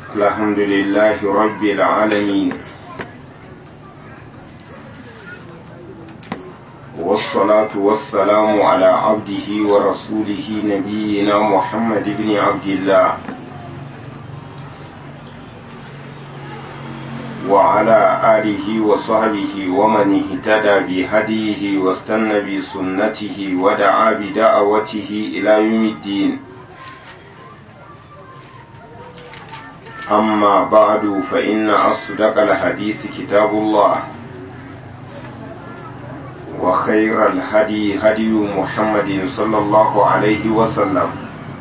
الحمد لله رب العالمين والصلاة والسلام على عبده ورسوله نبينا محمد بن عبد الله وعلى آله وصحبه ومن اهتدى بهديه واستنى بسنته ودعا بدعوته إلى يوم الدين أما بعد فإن أصدق الحديث كتاب الله وخير الهدي هدي محمد صلى الله عليه وسلم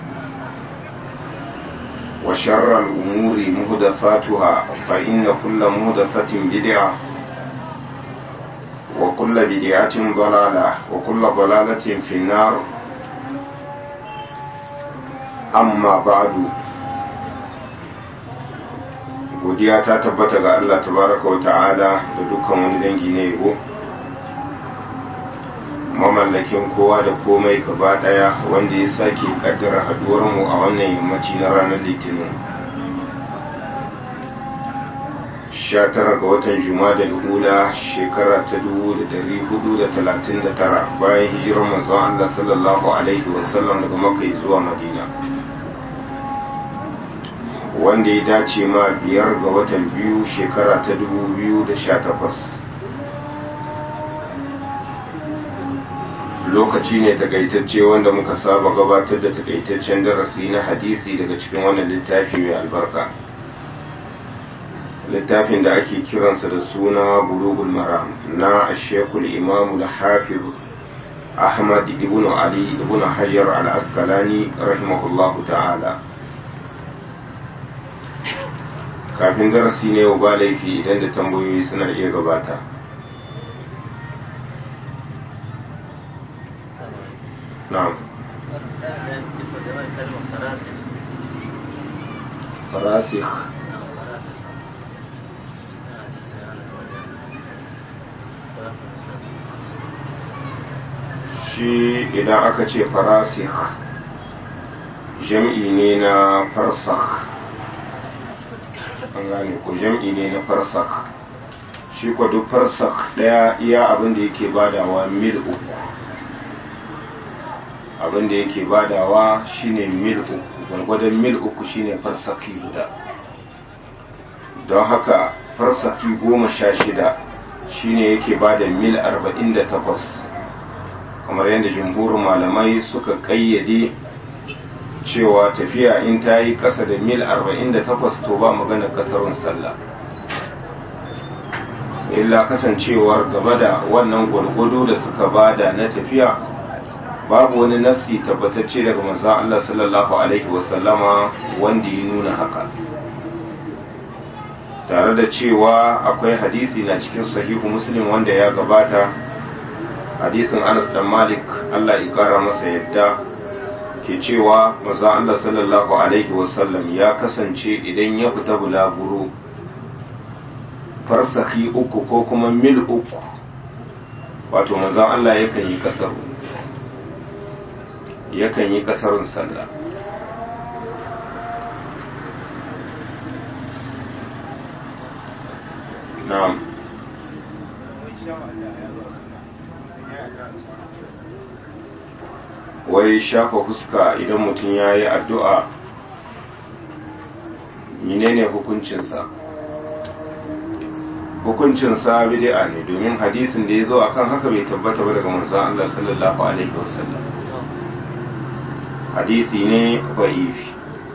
وشر الأمور مهدثاتها فإن كل مهدثة بدعة وكل بدعة ضلالة وكل ضلالة في النار أما بعد godiya ta tabbata ga Allah tabaraka wa ta'ala da dukkan wani dangi na yabo mamallakin kowa da komai gaba daya wanda ya sake kaddara haduwar mu a wannan yammaci na ranar litinin 19 ga watan juma'a hula shekara ta 1439 bayan hijirar manzon Allah sallallahu alaihi wasallam daga makka zuwa madina wanda ya dace ma biyar ga watan biyu shekara ta 2018 lokaci ne takaitacce wanda muka saba gabatar da takaitaccen darasi na hadisi daga cikin wannan littafi mai albarka littafin da ake kiransa da suna bulugul maram na ashekul imamu da hafiz ahmad ibn ali ibn hajar al-askalani rahimahullahu ta'ala kafin darasi ne yau ba laifi idan da tambayoyi suna iya gabata na'am farasikh shi idan aka ce farasikh jam'i ne na farsakh an gane ko jam'i ne na farsak shi kwa duk farsak daya iya abin da yake badawa mil uku abin da yake badawa shine mil uku gwargwadon mil uku shine farsaki guda don haka farsaki goma sha shida shine yake bada mil arba'in da takwas kamar yadda jumhurin malamai suka kayyade cewa tafiya in ta yi ƙasa da mil 48 to ba magana ƙasarun sallah illa kasancewar gaba da wannan gwargwado da suka bada na tafiya babu wani nassi tabbatacce daga manzon Allah sallallahu alaihi wasallama wanda ya nuna haka tare da cewa akwai hadisi na cikin sahihu muslim wanda ya gabata hadisin Anas dan Malik Allah ya kara masa yadda ke cewa maza Allah sallallahu Alaihi wasallam ya kasance idan ya fita bulaguro farsahi uku ko kuma mil uku wato maza Allah yakan yi kasar yakan yi kasarun sallah na'am wai shafa fuska idan mutum ya yi addu'a menene hukuncinsa hukuncinsa bid'a ne domin hadisin da ya zo akan haka bai tabbata ba daga manzon Allah sallallahu alaihi wasallam hadisi ne da'ifi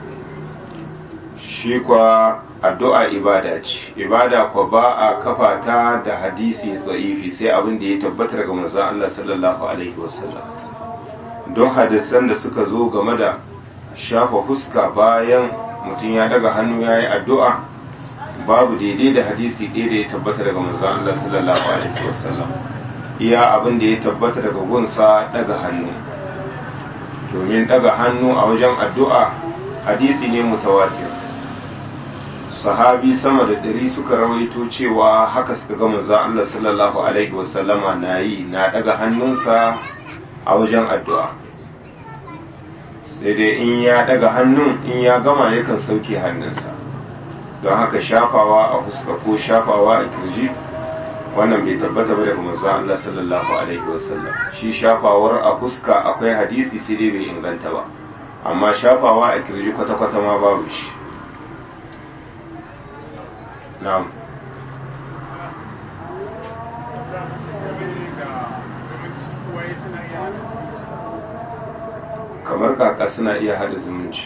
shi kwa addu'a ibada ce ibada kwa ba a kafa ta da hadisi da'ifi sai abin da ya tabbata daga manzon Allah sallallahu alaihi wasallam don hadisan da suka zo game da shafa fuska bayan mutum ya daga hannu ya yi addu'a babu daidai da hadisi ɗaya da ya tabbata daga manzon Allah sallallahu alaihi wasallam iya abin da ya tabbata daga gunsa daga hannu domin daga hannu a wajen addu'a hadisi ne mutawatir sahabi sama da ɗari suka rawaito cewa haka suka ga manzon Allah sallallahu alaihi wasallama na yi na daga hannunsa a wajen addu'a sai dai in ya daga hannun in ya gama yakan sauke hannunsa don haka shafawa a fuska ko shafawa a kirji wannan bai tabbata ba daga manzo Allah sallallahu alaihi wasallam shi shafawar a fuska akwai hadisi sai dai bai inganta ba amma shafawa a kirji kwata-kwata ma babu shi na'am kamar kaka suna iya hada zumunci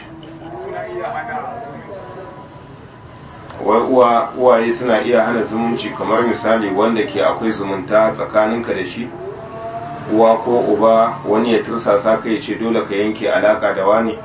wai uwa uwaye suna iya hana zumunci kamar misali wanda ke akwai zumunta tsakaninka da shi uwa ko uba wani ya tursasa ka ya ce dole ka yanke alaka da wani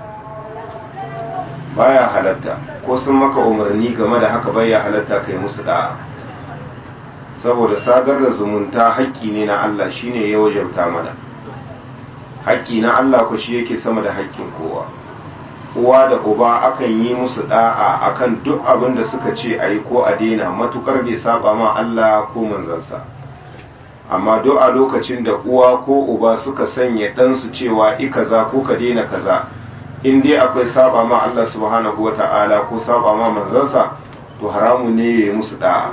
baya halatta ko sun maka umarni game da haka baya halatta kai musu da'a saboda sadar da zumunta haƙƙi ne na Allah shine ya wajabta mana haƙƙi na Allah ku shi yake sama da haƙƙin kowa uwa da uba akan yi musu da'a akan duk abin da suka ce a yi ko a daina matukar bai saba ma Allah ko manzansa amma duk a lokacin da uwa ko uba suka sanya ɗansu cewa i kaza ko ka daina kaza in dai akwai saba ma Allah subhanahu wata'ala ko saba ma manzansa to haramu ne ya yi musu da'a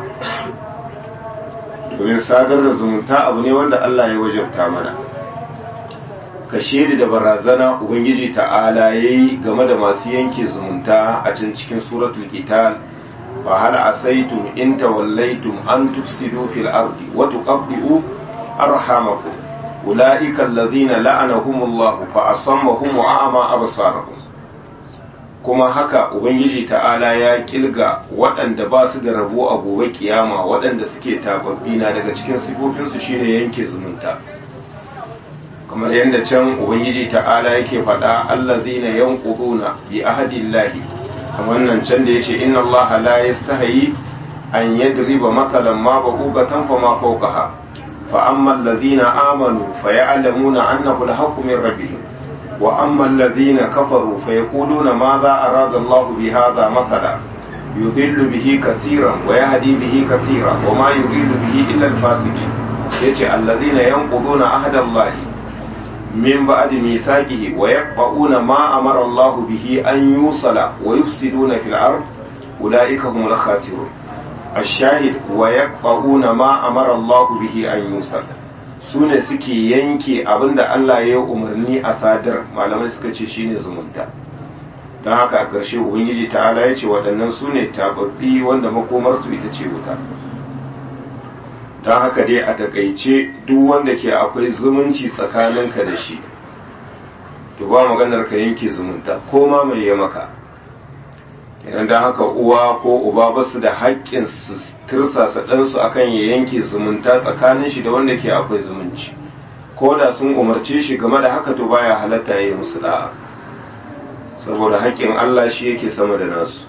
domin sadar da zumunta abu ne wanda Allah ya wajabta mana ka shaidi da barazana ubangiji ta'ala ya yi game da masu yanke zumunta a can cikin suratul qital fa hal asaitum in tawallaitum an tufsidu fil ardi wa tuqaddu arhamakum ulaika alladhina la'anahumullahu fa asammahum wa a'ma absarahum kuma haka ubangiji ta'ala ya kilga waɗanda ba su da rabo a gobe kiyama waɗanda suke tababbi na daga cikin sifofinsu shine yanke zumunta kamar yadda can ubangiji ta'ala yake faɗa allazina yanquduna bi ahdillahi kamar nan can da yace inna allaha la yastahi an yadriba matalan ma ba'ugatan fa ma fawqaha fa amma allazina amanu fa ya'lamuna annahu al-haqqu min rabbihim wa amma allazina kafaru fa yaquluna madha arada allahu bi hadha mathala yudillu bihi katiran wa yahdi bihi katira wa ma yudillu bihi illa al-fasiqin yace allazina yanquduna ahdallahi من بعد ميثاقه ويقطعون ما أمر الله به أن يوصل ويفسدون في الأرض أولئك هم الخاسرون الشاهد ويقطعون ما أمر الله به أن يوصل sune suke yanke abin da Allah ya umarni a sadar malamai suka ce shine zumunta don haka a ƙarshe ubangiji ta'ala ya ce waɗannan su ne tababbi wanda makomarsu ita ce wuta don haka dai a takaice duk wanda ke akwai zumunci tsakaninka da shi to ba maganar ka yanke zumunta ko ma mai ya maka idan don haka uwa ko uba ba su da haƙƙin su tirsasa ɗansu akan ya yanke zumunta tsakanin shi da wanda ke akwai zumunci ko da sun umarce shi game da haka to baya halatta ya yi musu da'a saboda haƙƙin Allah shi yake sama da nasu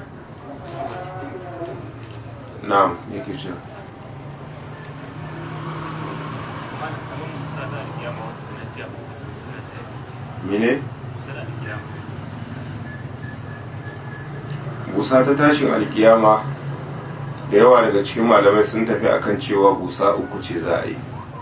na'am yake cewa mene busa ta tashin alkiyama da yawa daga cikin malamai sun tafi akan cewa busa uku ce za a yi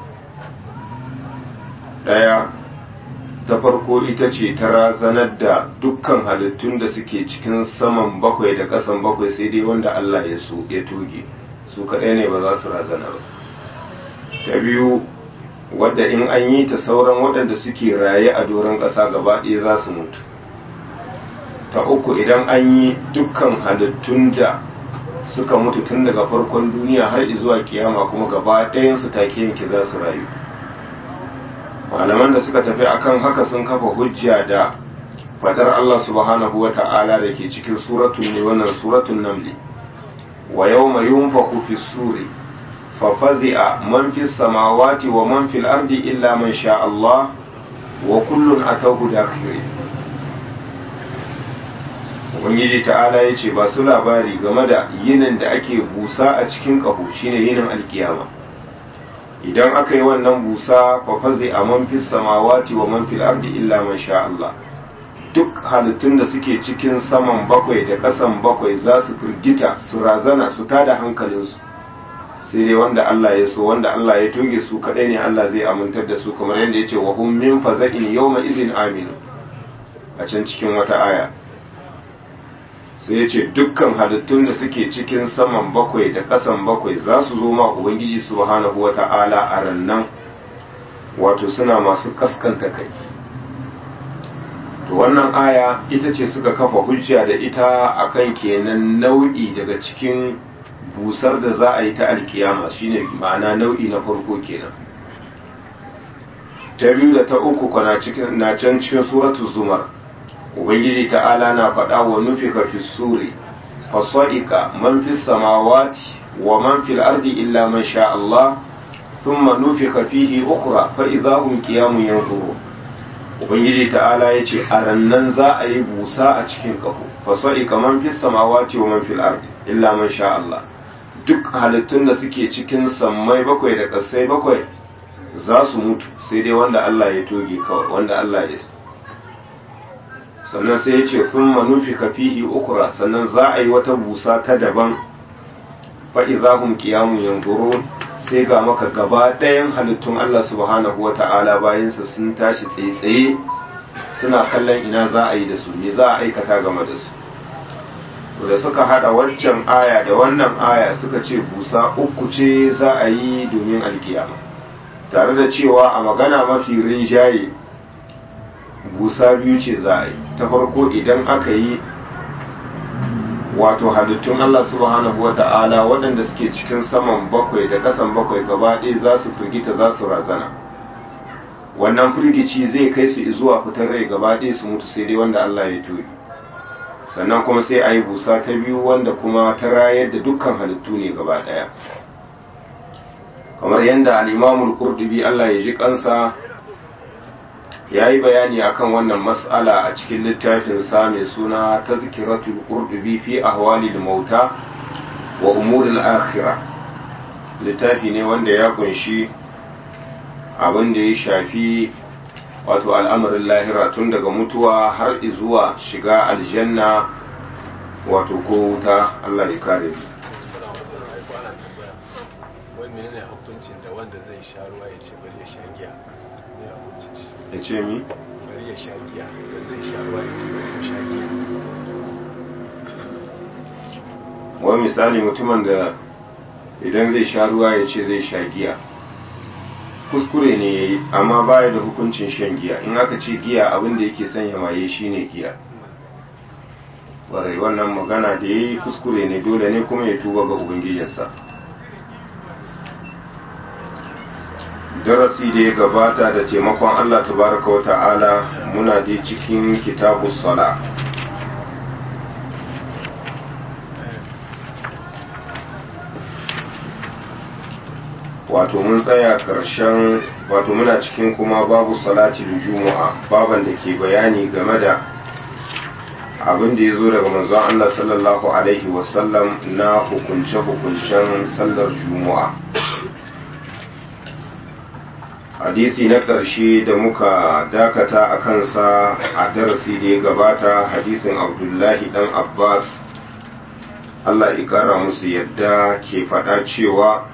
ɗaya ta farko ita ce ta razanar da dukkan halittun da suke cikin saman bakwai da ƙasan bakwai sai dai wanda Allah ya so ya tuge su kaɗai ne ba za su razana ba ta biyu wadda in an yi ta sauran waɗanda suke raye a doron ƙasa gaba ɗaya za su mutu ta uku idan an yi dukkan halittun da suka mutu tun daga farkon duniya har zuwa kiyama kuma gaba ɗayansu take yanke za su rayu malaman da suka tafi akan haka sun kafa hujja da fadar Allah subhanahu wa ta'ala da ke cikin suratun ne wannan suratun namli wa yawma yunfaku fi suri ففزع من في السماوات ومن في الأرض إلا من شاء الله وكل أتوه داخرين Ubangiji ta'ala ya ce ba su labari game da yinin da ake busa a cikin ƙaho shine yinin alkiyama idan aka yi wannan busa fa fazi a man fis samawati wa man fil ardi illa man sha Allah duk halittun da suke cikin saman bakwai da ƙasan bakwai za su firgita su razana su tada hankalinsu sai dai wanda Allah ya so wanda Allah ya toge su kadai ne Allah zai amintar da su kamar yadda ya ce wa hum min faza'in yawma idin aminu a can cikin wata aya sai ya ce dukkan halittun da suke cikin saman bakwai da ƙasan bakwai za su zo ma ubangiji subhanahu wa ta'ala a rannan wato suna masu kaskanta kai to wannan aya ita ce suka kafa hujja da ita akan kenan nau'i daga cikin busar da za a yi ta alkiyama shine ma'ana nau'i na farko kenan ta biyu da ta uku kwana cikin na can cikin suratul zumar ubangiji ta'ala na faɗa wa nufika fi suri fasaika man fi samawati wa man fil ardi illa man sha Allah thumma nufika fihi ukhra fa idza hum qiyamun yanzurun ubangiji ta'ala yace a rannan za a yi busa a cikin kaho fasaika man fi samawati wa man fil ardi illa man sha Allah duk halittun da suke cikin sammai bakwai da kasai bakwai za su mutu sai dai wanda Allah ya toge kawai wanda Allah ya sannan sai ya ce sun manufi fihi ukura sannan za a yi wata busa ta daban fa'i za hun kiyamun yanzuru sai ga maka gaba ɗayan halittun Allah subhanahu wa ta'ala bayansa sun tashi tsaye-tsaye suna kallon ina za a yi da su me za a aikata game da su da suka hada waccan aya da wannan aya suka ce busa uku ce za a yi domin alkiyama tare da cewa a magana mafi rinjaye busa biyu ce za a yi ta farko idan aka yi wato halittun Allah subhanahu wata'ala waɗanda suke cikin saman bakwai da ƙasan bakwai gaba ɗaya za su firgita za su razana wannan firgici zai kai su zuwa fitar rai gaba ɗaya su mutu sai dai wanda Allah ya turi sannan kuma sai a yi busa ta biyu wanda kuma ta rayar da dukkan halittu ne gaba ɗaya kamar yadda al'imamul kurdubi Allah ya ji kansa ya yi bayani akan wannan mas'ala a cikin littafinsa mai suna ta zikiratul kurdubi fi ahwalil mauta wa umuril akhira littafi ne wanda ya kunshi abin da ya shafi wato al'amarin lahira tun daga mutuwa har zuwa shiga aljanna wato ko wuta Allah ya kare menene hukuncin da wanda zai sha ruwa ya ce bari ya sha giya ne hukuncin shi ya ce mi bari ya sha giya da zai sha ruwa ya ce bari ya sha giya wani misali mutumin da idan zai sha ruwa ya ce zai sha giya kuskure ne ya yi amma baya da hukuncin shan giya in aka ce giya abin da yake sanya maye shine giya warai wannan magana da ya yi kuskure ne dole ne kuma ya tuba ga ubangijinsa darasi da ya gabata da taimakon Allah tabaraka wa ta'ala muna dai cikin kitabu sala wato mun tsaya ƙarshen wato muna cikin kuma babu salati da juma'a baban da ke bayani game da abin da ya zo daga manzon Allah sallallahu alaihi wasallam na hukunce-hukuncen sallar juma'a hadisi na ƙarshe da muka dakata a kansa a darasi da ya gabata hadisin abdullahi dan abbas allah ya ƙara musu yadda ke faɗa cewa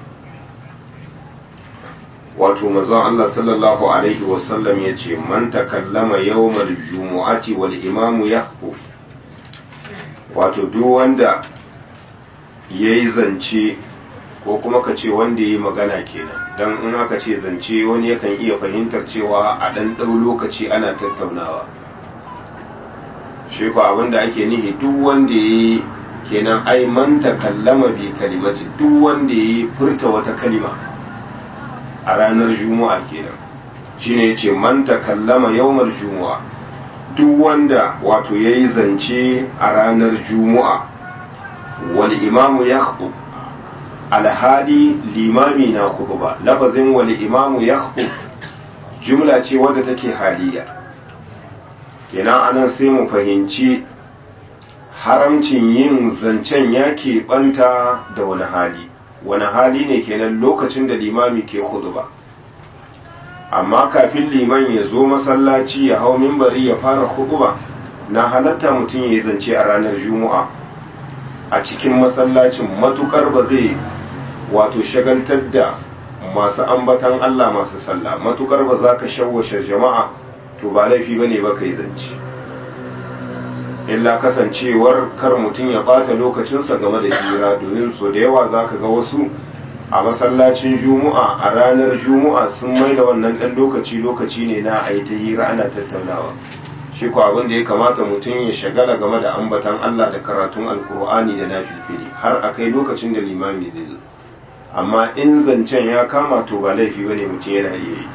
wato mazan allah sallallahu alaihi wasallam ya ce man takallama yawmal jumu'ati wal imamu yahku wato duk wanda ya yi zance ko kuma ka ce wanda ya yi magana kenan don in aka ce zance wani yakan iya fahimtar cewa a ɗan ɗau lokaci ana tattaunawa shi ko abinda ake nihi duk wanda ya yi kenan ai man takallama bi kalimati duk wanda ya yi furta wata kalima a ranar juma'a kenan shine yace man takallama yawmal juma'a duk wanda wato yayi zance a ranar juma'a wal imamu yakhutub alhali limami na khutba lafazin wal imamu yakhutub jumla ce wadda take haliya kenan anan sai mu fahimci haramcin yin zancen ya keɓanta da wani hali wani hali ne kenan lokacin da limami ke khutba amma kafin liman ya zo masallaci ya hau mimbari ya fara khutba na halatta mutum ya yi zance a ranar juma'a a cikin masallacin matukar ba zai wato shagaltar da masu ambatan Allah masu sallah matukar ba za ka shawwashe jama'a to ba laifi bane ba ka yi zance illa kasancewar kar mutum ya bata lokacinsa game da hira domin so da yawa za ka ga wasu a masallacin juma'a a ranar juma'a sun mai da wannan ɗan lokaci lokaci ne na a yi ta hira ana tattaunawa shi ko abin da ya kamata mutum ya shagala game da ambatan Allah da karatun alkur'ani da nafilfili har a kai lokacin da limami zai zo amma in zancen ya kama to ba laifi bane mutum yana iya yi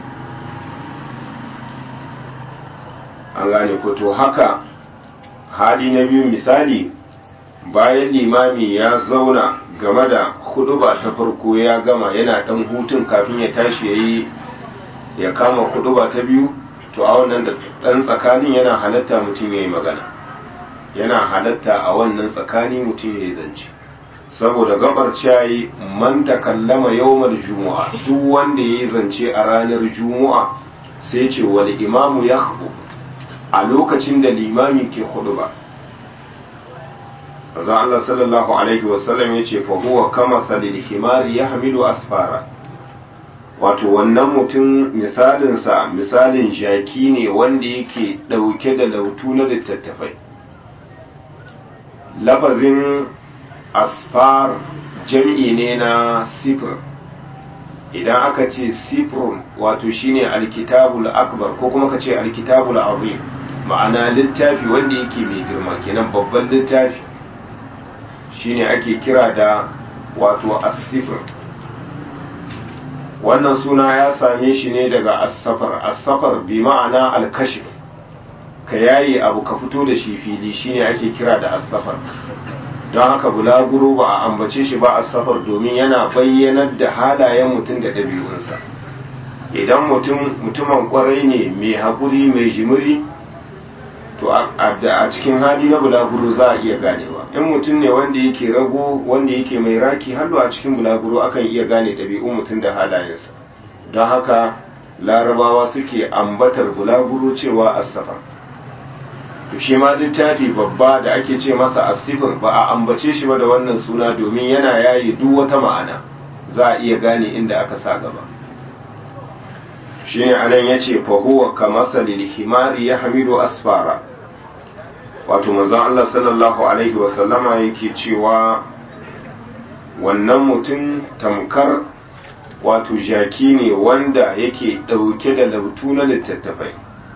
an gane ko to haka hali na biyu misali bayan limami ya zauna game da huduba ta farko ya gama yana dan hutun kafin ya tashi yayi ya kama huduba ta biyu to a wannan dan tsakanin yana halatta mutum yayi magana yana halatta a wannan tsakani mutum yayi zance saboda gabar ciyayi man takallama yawmal jumu'a duk wanda yayi zance a ranar jumu'a sai ce wal imamu yakhbu a lokacin da limami ke huduba Azan Allah sallallahu Alaihi wasallam ya ce, huwa kama salil himari ya hamilu asfara. Wato, wannan mutum misalinsa misalin jaki ne wanda yake ɗauke da lautu na littattafai. Lafazin asfar jam'i ne na sifir. Idan aka ce sifirun wato shine alkitabul akbar ko kuma ka ce alkitabul azim ma'ana littafi wanda yake mai girma kenan babban littafi. shine ake kira da wato asifir wannan suna ya same shi ne daga asafar asafar bi ma'ana alkashif ka yayi abu ka fito da shi fili shine ake kira da asafar don haka bulaguro ba a ambace shi ba asafar domin yana bayyanar da halayen mutum da ɗabi'unsa idan mutum mutumin kwarai ne mai haƙuri mai jimiri to a cikin hali na bulaguro za a iya ganewa in mutum ne wanda yake rago wanda yake mai raki hallo a cikin bulaguro akan iya gane ɗabi'un mutum da halayensa don haka larabawa suke ambatar bulaguro cewa asafar to shi ma littafi babba da ake ce masa asifir ba a ambace shi ba da wannan suna domin yana yayi duk wata ma'ana za a iya gane inda aka sa gaba shine anan yace fa huwa kamasalil himari yahmilu asfara wato manzon Allah sallallahu alaihi wa sallama yake cewa wannan mutum tamkar wato jaki ne wanda yake dauke da lautu na littattafai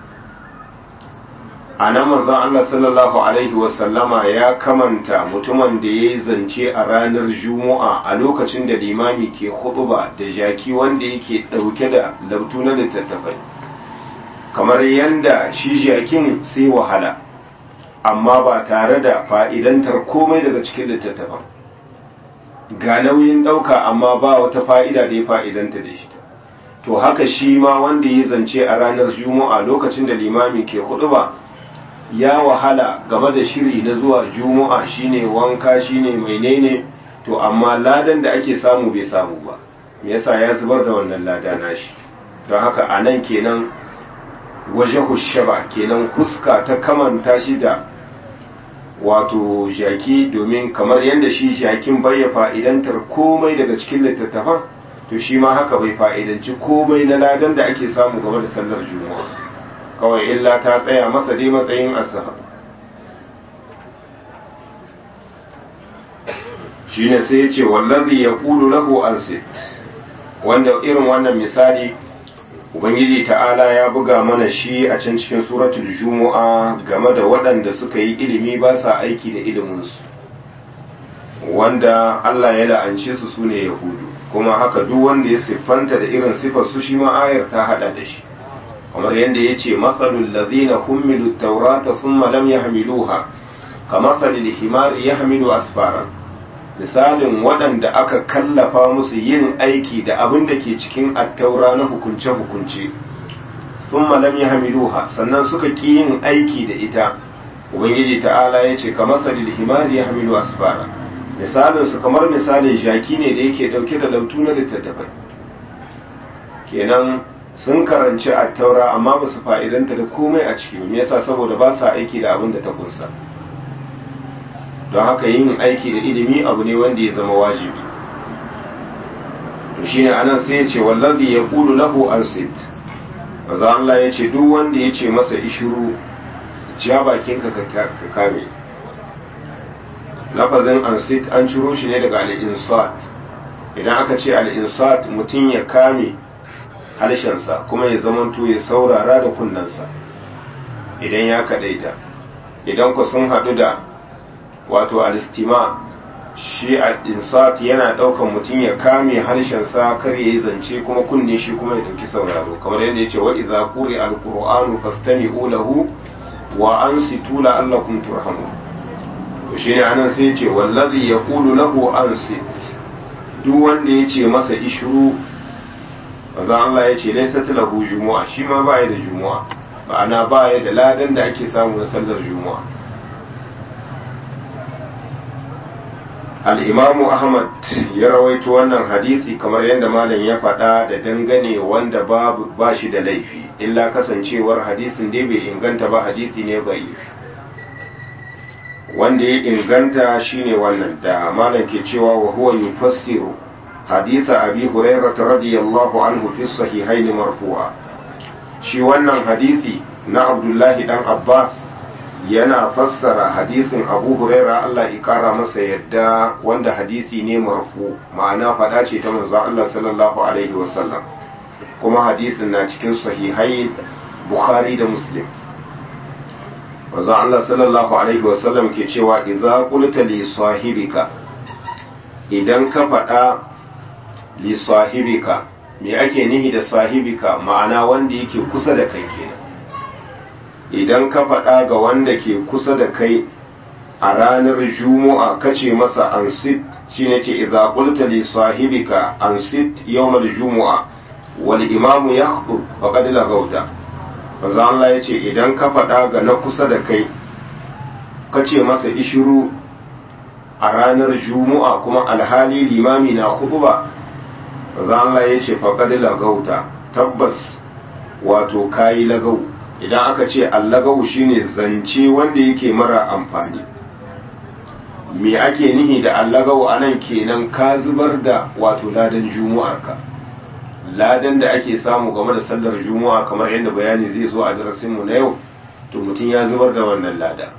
a nan manzon Allah sallallahu alaihi wa sallama ya kamanta mutumin da ya yi zance a ranar juma'a a lokacin da limami ke hutuba da jaki wanda yake dauke da lautu na littattafai kamar yanda shi jakin sai wahala amma ba tare da fa'idantar komai daga cikin littattafan ga nauyin ɗauka amma ba wata fa'ida da ya fa'idanta da shi to haka shi ma wanda ya zance a ranar juma'a lokacin da limami ke hutuba ya wahala game da shiri na zuwa juma'a shine wanka shine menene to amma ladan da ake samu bai samu ba me yasa ya zubar da wannan lada nashi don haka a nan kenan waje hushaba kenan huska ta kamanta shi da wato jaki domin kamar yadda shi jakin bai ya fa'idantar komai daga cikin littattafan to shi ma haka bai fa'idanci komai na ladan da ake samu game da sallar juma'a kawai illa ta tsaya masa dai matsayin asafa shi ne sai ya ce wallazi ya kulu lahu ansit wanda irin wannan misali ubangiji ta'ala ya buga mana shi a can cikin suratul jumu'a game da waɗanda suka yi ilimi ba sa aiki da iliminsu wanda Allah ya la'ance su sune yahudu kuma haka duk wanda ya siffanta da irin siffar su shi ma ayar ta hada da shi kamar yadda ya ce matsalul lazina hummilu taurata thumma lam yahmiluha kamatsalil himari yahmilu asfara misalin waɗanda aka kallafa musu yin aiki da abin da ke cikin attaura na hukunce-hukunce thumma lam yahmiluha sannan suka ƙi yin aiki da ita ubangiji ta'ala ya ce kamatsalil himari yahmilu asfara misalin su kamar misalin jaki ne da yake dauke da lautu na littattafai kenan sun karanci a taura amma ba su fa'idanta da komai a ciki me yasa saboda ba sa aiki da abin da ta kunsa don haka yin aiki da ilimi abu ne wanda ya zama wajibi to shine anan sai ya ce wallazi yaqulu lahu ansit maza Allah ya ce duk wanda ya ce masa ishiru ja bakinka ka kame lafazin ansit an ciro shi ne daga al'insat idan aka ce al'insat mutum ya kame harshensa kuma ya zamanto ya saurara da kunnensa idan ya kadaita idan ku sun haɗu da wato alistima shi al'insat yana ɗaukan mutum ya kame harshensa kar ya yi zance kuma kunne shi kuma ya ɗauki sauraro kamar yadda ya ce wa iza kuri al-qur'anu fastami'u lahu wa ansitu la'allakum turhamun shi ne anan sai ce wallazi ya kulu lahu an sit duk wanda ya ce masa ishuru maza Allah ya ce laisa lahu jumu'a shi ma ba da jumu'a ma'ana ba da ladan da ake samu na sallar jumu'a al'imamu ahmad ya rawaito wannan hadisi kamar yadda malam ya faɗa da dangane wanda ba shi da laifi illa kasancewar hadisin dai bai inganta ba hadisi ne bai wanda ya inganta shine wannan da malam ke cewa wa huwa yufassiru haditha abi hurairah radiyallahu anhu fi sahihain marfu'a shi wannan hadisi na abdullahi dan abbas yana fassara hadisin abu huraira Allah ya kara masa yadda wanda hadisi ne marfu ma'ana fada ce ta manzon Allah sallallahu alaihi wasallam kuma hadisin na cikin sahihai bukhari da muslim manzon Allah sallallahu alaihi wasallam ke cewa idza qulta li sahibika idan ka fada li sahibika me ake nihi da sahibika ma'ana wanda yake kusa da kai kenan idan ka faɗa ga wanda ke kusa da kai a ranar juma'a kace masa ansit shine ce idza qulta li sahibika ansit yawmal jumu'a wal imamu yakhutub faqad lagauta manzo Allah yace idan ka faɗa ga na kusa da kai kace masa ishiru a ranar juma'a kuma alhali limami na khutba manzo Allah yace faqad lagauta tabbas wato kayi lagau idan aka ce allagau shine zance wanda yake mara amfani me ake nihi da allagau anan kenan ka zubar da wato ladan jumu'arka ladan da ake samu game da sallar jumu'a kamar yadda bayani zai zo a darasinmu na yau to mutum ya zubar da wannan lada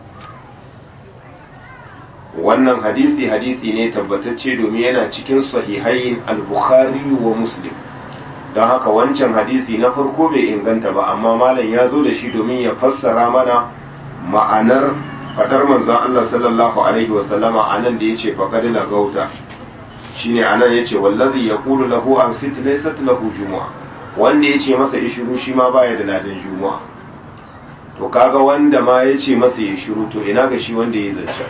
wannan hadisi hadisi ne tabbatacce domin yana cikin sahihain al-bukhari wa muslim don haka wancan hadisi na farko bai inganta ba amma malam ya zo da shi domin ya fassara mana ma'anar fadar manzon Allah sallallahu alaihi wasallama anan da yace faqad lagauta shine anan yace wallazi yaqulu lahu an sit laysat lahu jumu'a wanda yace masa ishiru shi ma baya da ladan jumu'a to kaga wanda ma yace masa ya shiru to ina ga shi wanda ya zance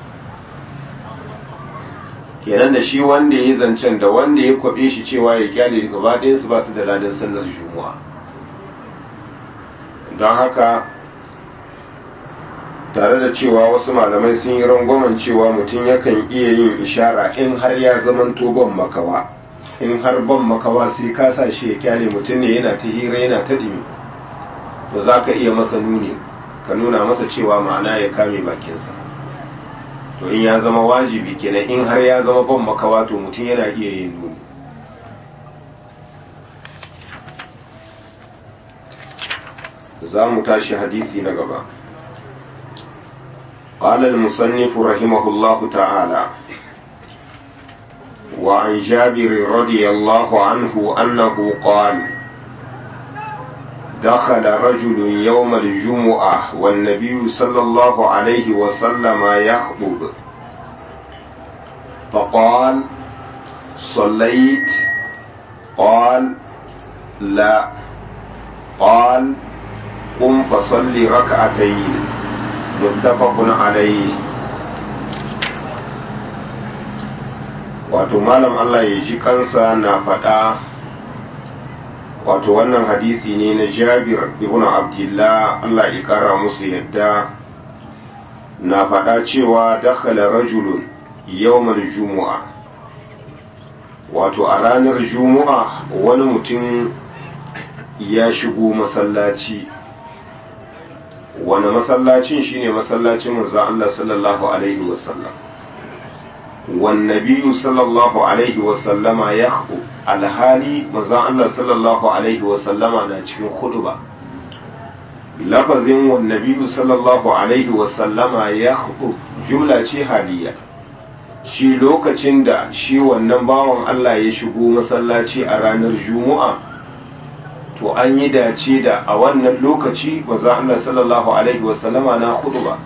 kenan da shi wanda ya zancen da wanda ya kwabe shi cewa ya kyale gaba ɗayan su ba su da ladan sallar jumu'a don haka tare da cewa wasu malamai sun yi rangwamen cewa mutum yakan iya yin ishara in har ya zamanto ban makawa in har ban makawa sai ka sa shi ya kyale mutum ne yana ta hira yana ta ɗimi to za ka iya masa nuni ka nuna masa cewa ma'ana ya kame bakinsa to in ya zama wajibi kenan in har ya zama ban makawa to mutum yana iya yin nuni za mu tashi hadisi na gaba قال المصنف رحمه الله تعالى وعن جابر رضي الله عنه أنه قال دخل رجل يوم الجمعة والنبي صلى الله عليه وسلم يخطب فقال صليت قال لا قال قم فصل ركعتين متفق عليه wato malam Allah ya ji kansa na faɗa wato wannan hadisi ne na jabir ibn abdullah Allah ya kara musu yadda na faɗa cewa dakhala rajulun yawmal jumu'a wato a ranar jumu'a wani mutum ya shigo masallaci wani masallacin shine masallacin manzon Allah sallallahu alaihi wasallam والنبي صلى الله عليه وسلم يخطب alhali manzon Allah sallallahu alaihi wasallama na cikin khutba lafazin wannabi sallallahu alaihi wasallama ya jumla ce haliya shi lokacin da shi wannan bawan Allah ya shigo masallaci a ranar juma'a to an yi dace da a wannan lokaci za Allah sallallahu alaihi wasallama na hudu ba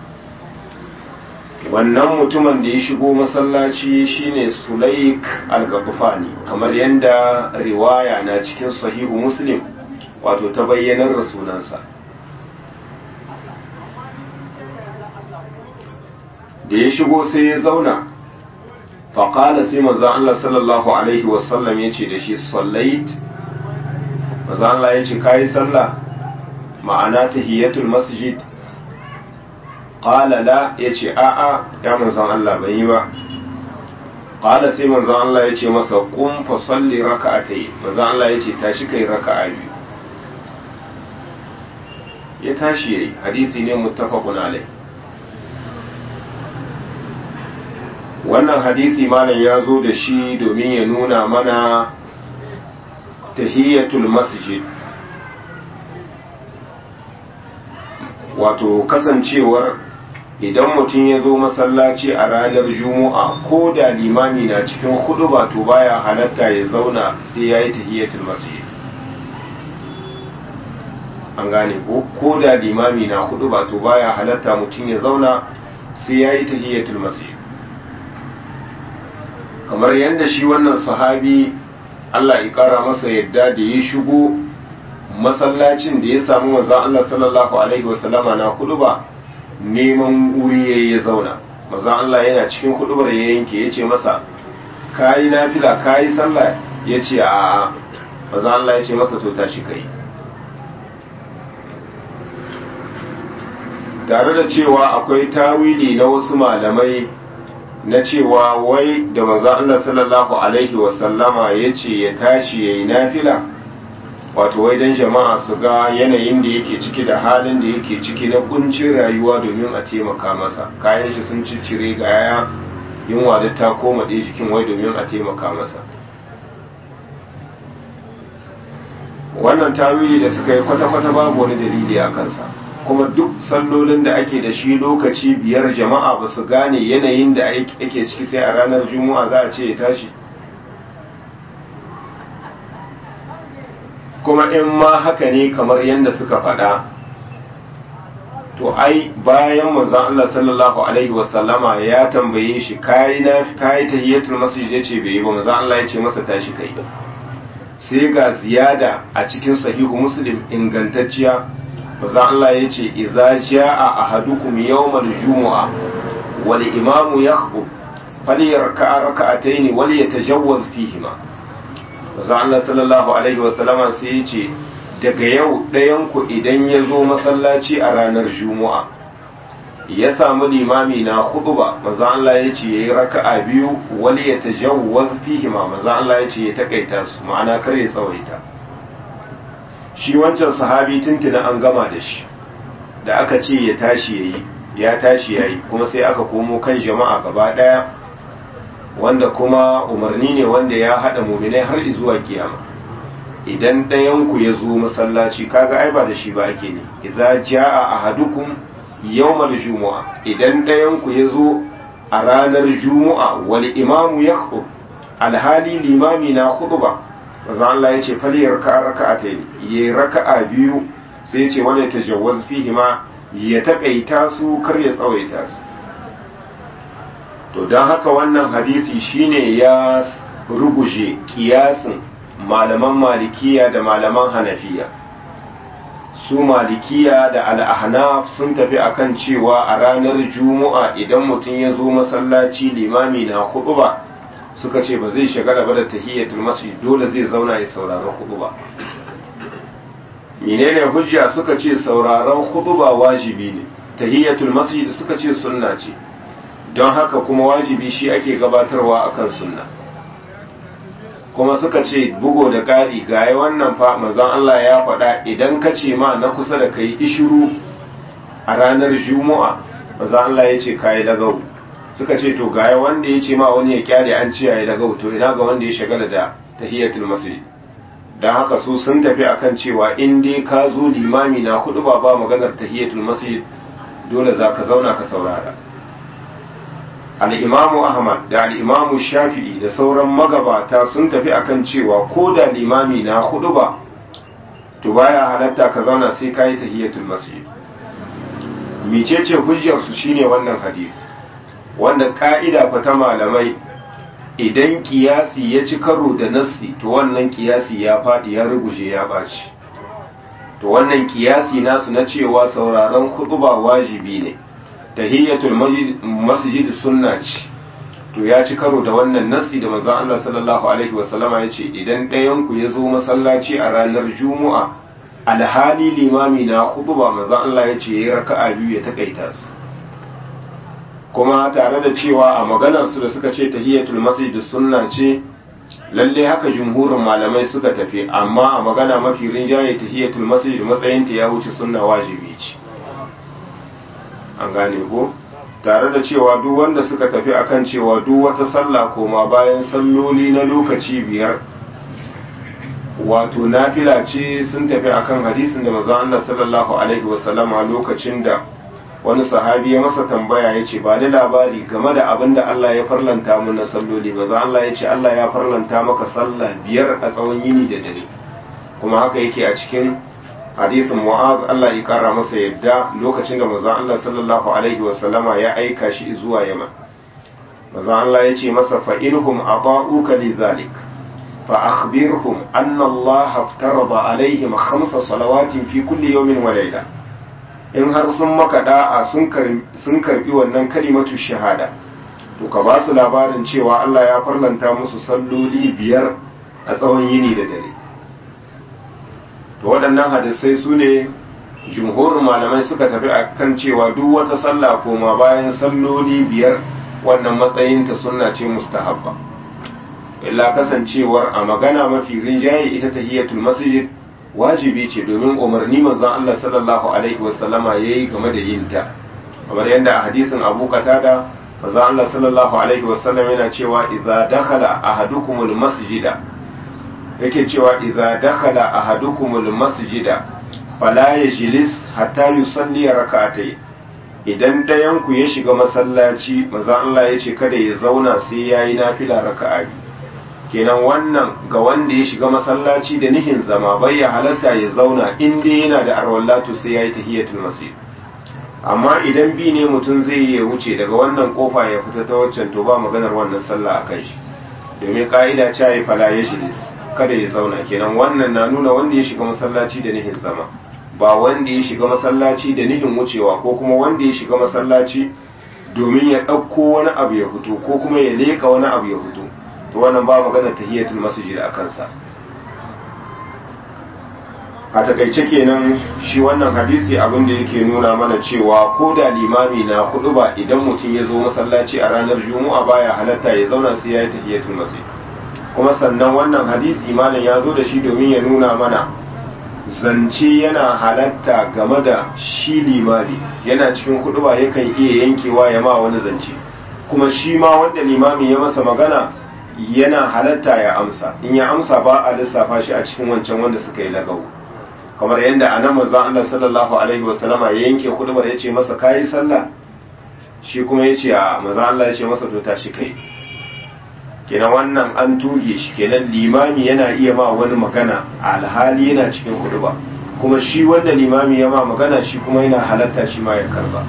wannan mutumin da ya shigo masallaci shine sulaik al-gafufani kamar yadda riwaya na cikin sahihu muslim wato ta bayyanar da sunansa da ya shigo sai ya zauna faƙala sai maza Allah sallallahu alaihi wasallam ya ce da shi sallait maza Allah ya ce kayi sallah ma'ana tahiyatul masjid qala la yace a'a ya manzon Allah bai yi ba qala sai manzon Allah yace masa qum fa salli raka'atayn manzon Allah yace tashi kai raka'a biyu ya tashi yayi hadisi ne muttafaqun alai wannan hadisi malam ya zo da shi domin ya nuna mana tahiyatul masjid wato kasancewar idan mutum ya zo masallaci a ranar juma'a ko da limami na cikin hudu ba to baya halatta ya zauna sai ya yi tahiyatul masjid an gane ko ko da limami na hudu ba to baya halatta mutum ya zauna sai ya yi tahiyatul masjid kamar yadda shi wannan sahabi Allah ya kara masa yadda da ya shigo masallacin da ya samu maza Allah sallallahu alaihi wasallama na huduba neman wuri ya zauna maza Allah yana cikin hudubar ya yanke ya ce masa kayi nafila kayi sallah ya ce a maza Allah ya ce masa to tashi kai tare da cewa akwai tawili na wasu malamai na cewa wai da maza Allah sallallahu alaihi wasallama ya ce ya tashi ya yi nafila wato wai don jama'a su ga yanayin da yake ciki da halin da yake ciki na kuncin rayuwa domin a taimaka masa kayan shi sun ciccire ga yaya yunwa da ta koma ɗaya jikin wai domin a taimaka masa wannan tawili da suka yi kwata-kwata babu wani dalili a kansa kuma duk sallolin da ake da shi lokaci biyar jama'a ba su gane yanayin da ake ciki sai a ranar juma'a za a ce ya tashi kuma in ma haka ne kamar yadda suka faɗa to ai bayan manzon Allah sallallahu alaihi wasallama ya tambaye shi kai na kai tahiyatul masjid yace bai yi ba manzon Allah ya ce masa tashi kai sai ga ziyada a cikin sahihu muslim ingantacciya manzon Allah ya ce idza jaa ahadukum yawmal jumu'a wal imamu yakhutub falyarka rak'atayn wal yatajawwaz fihima manzon Allah sallallahu alaihi wasallama sai ya ce daga yau ɗayanku idan ya zo masallaci a ranar juma'a ya samu limami na ba maza Allah ya ce ya yi raka'a biyu wani ya ta jawwaz fihima maza Allah ya ce ya takaita su ma'ana kar ya tsawaita shi wancan sahabi tuntuna an gama da shi da aka ce ya tashi ya yi ya tashi ya yi kuma sai aka komo kan jama'a gaba ɗaya wanda kuma umarni ne wanda ya haɗa muminai har zuwa kiyama idan ɗayanku ya zo masallaci kaga ai ba da shi ba ake ne idza jaa ahadukum yawmal jumu'a idan ɗayanku ya zo a ranar jumu'a wal imamu yakhutub alhali limami na khutba manzo Allah yace fali yarka raka'atayn yi raka'a biyu sai yace wala tajawwaz fihi ma ya takaita su kar ya tsawaita su to dan haka wannan hadisi shine ya ruguje kiyasin malaman malikiya da malaman hanafiya su malikiya da al'ahnaf sun tafi akan cewa a ranar juma'a idan mutum ya zo masallaci limami na huɗuba suka ce ba zai shagala ba da tahiyyatul masjid dole zai zauna ya sauraron huɗuba menene hujja suka ce sauraron huɗuba wajibi ne tahiyyatul masjid suka ce sunna ce don haka kuma wajibi shi ake gabatarwa akan sunna kuma suka ce bugo da ƙari ga wannan fa manzon Allah ya faɗa idan ka ce ma na kusa da kai ishiru a ranar juma'a manzon Allah ya ce kayi lagau suka ce to ga wanda ya ce ma wani ya kyale an ce yayi lagau to ina ga wanda ya shagala da tahiyatul masjid dan haka su sun tafi akan cewa in dai ka zo limami na hudu ba ba maganar tahiyatul masjid dole za ka zauna ka saurara al'imamu ahmad da al'imamu shafi'i da sauran magabata sun tafi akan cewa ko da limami na hudu ba to baya halatta ka zauna sai ka yi tahiyatul masjid micece hujjarsu shine wannan hadisi wanda ka'ida fa ta malamai idan kiyasi ya ci karo da nassi to wannan kiyasi ya faɗi ya ruguje ya ɓaci to wannan kiyasi nasu na cewa sauraron ba wajibi ne tahiyyatul masjid sunna ce to ya ci karo da wannan nassi da manzon Allah sallallahu alaihi wasallama ya ce idan ɗayan ku ya zo masallaci a ranar juma'a alhali limami na ba manzon Allah ya ce yayi raka'a biyu ya takaita su kuma tare da cewa a maganar su da suka ce tahiyyatul masjid sunna ce lalle haka jumhurin malamai suka tafi amma a magana mafi rinjaye tahiyyatul masjid matsayinta ya wuce sunna wajibi ce an gane ko tare da cewa duk wanda suka tafi akan cewa duk wata sallah koma bayan salloli na lokaci biyar wato nafila ce sun tafi akan hadisin da manzon Allah sallallahu alaihi wasallama lokacin da wani sahabi ya masa tambaya ya ce ba da labari game da abin da Allah ya farlanta mu na salloli ba za Allah ya ce Allah ya farlanta maka sallah biyar a tsawon yini da dare kuma haka yake a cikin hadisin mu'az Allah ya kara masa yadda lokacin da manzon Allah sallallahu alaihi wa sallama ya aika shi zuwa Yaman manzon Allah ya ce masa fa inhum ata'uka lidhalik fa akhbirhum anna Allah aftarada alaihim khamsa salawatin fi kulli yawmin wa layla in har sun maka da'a sun karbi wannan kalimatu shahada to ka ba su labarin cewa Allah ya farlanta musu salloli biyar a tsawon yini da dare to waɗannan hadisai su ne jumhurin malamai suka tafi a kan cewa duk wata sallah koma bayan salloli biyar wannan matsayinta sunna ce mustahabba illa kasancewar a magana mafi rinjaye ita tahiyatul masjid wajibi ce domin umarni manzon Allah sallallahu alaihi wasallama yayi game da yin ta kamar yadda a hadisin Abu Qatada manzon Allah sallallahu alaihi wasallam yana cewa idza dakhala ahadukumul masjida yake cewa idza dakhala ahadukumul masjida fala yajlis hatta yusalli rak'atayn idan dayan ku ya shiga masallaci manzon Allah ya ce kada ya zauna sai yayi nafila raka'a kenan wannan ga wanda ya shiga masallaci da nihin zama bai ya halatta ya zauna in dai yana da arwallatu sai ya yi tahiyatul masjid amma idan bi ne mutum zai yi ya wuce daga wannan kofa ya fita ta waccan to ba maganar wannan sallah a kan shi domin ka'ida ce ya fala ya shilis kada ya zauna kenan wannan na nuna wanda ya shiga masallaci da nihin zama ba wanda ya shiga masallaci da nihin wucewa ko kuma wanda ya shiga masallaci domin ya ɗauko wani abu ya fito ko kuma ya leƙa wani abu ya fito to wannan ba magana tahiyatul masjid a kansa a takaice kenan shi wannan hadisi abin da yake nuna mana cewa ko da limami na hudu ba idan mutum ya zo masallaci a ranar juma'a baya halatta ya zauna sai ya yi tahiyatul masjid kuma sannan wannan hadisi malam ya zo da shi domin ya nuna mana zance yana halatta game da shi limami yana cikin hudu ba yakan iya yankewa ya ma wani zance kuma shi ma wanda limami ya masa magana yana halatta ya amsa in ya amsa ba a lissafa shi a cikin wancan wanda suka yi lagau kamar yadda a nan manzon Allah sallallahu alaihi wasallama ya yanke kudubar ya ce masa kayi sallah shi kuma ya ce a manzon Allah ya ce masa to tashi kai kenan wannan an tuge shi kenan limami yana iya ma wani magana alhali yana cikin kuduba kuma shi wanda limami ya ma magana shi kuma yana halatta shi ma ya karba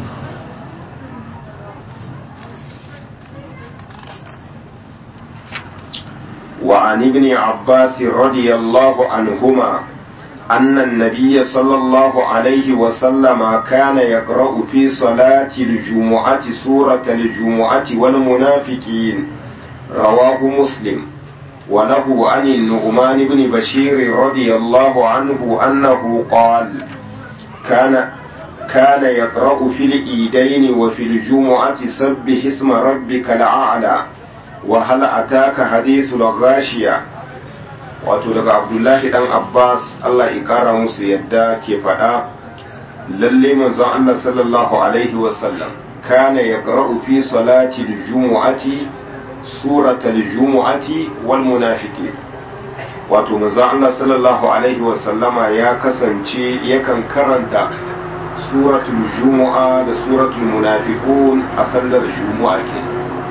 وعن ابن عباس رضي الله عنهما أن النبي صلى الله عليه وسلم كان يقرأ في صلاة الجمعة سورة الجمعة والمنافقين رواه مسلم وله عن النعمان بن بشير رضي الله عنه أنه قال كان كان يقرأ في الإيدين وفي الجمعة سبح اسم ربك الأعلى وهل أتاك حديث الغاشية wato daga abdullahi dan abbas allah ya kara musu yadda ke faɗa lalle manzon allah sallallahu alaihi wasallam kana ya fi salati jumu'ati suratal jumu'ati wal munafiqin wato manzon allah sallallahu alaihi wasallama ya kasance yakan karanta suratul jumu'a da suratul munafiqun a sallar jumu'a ke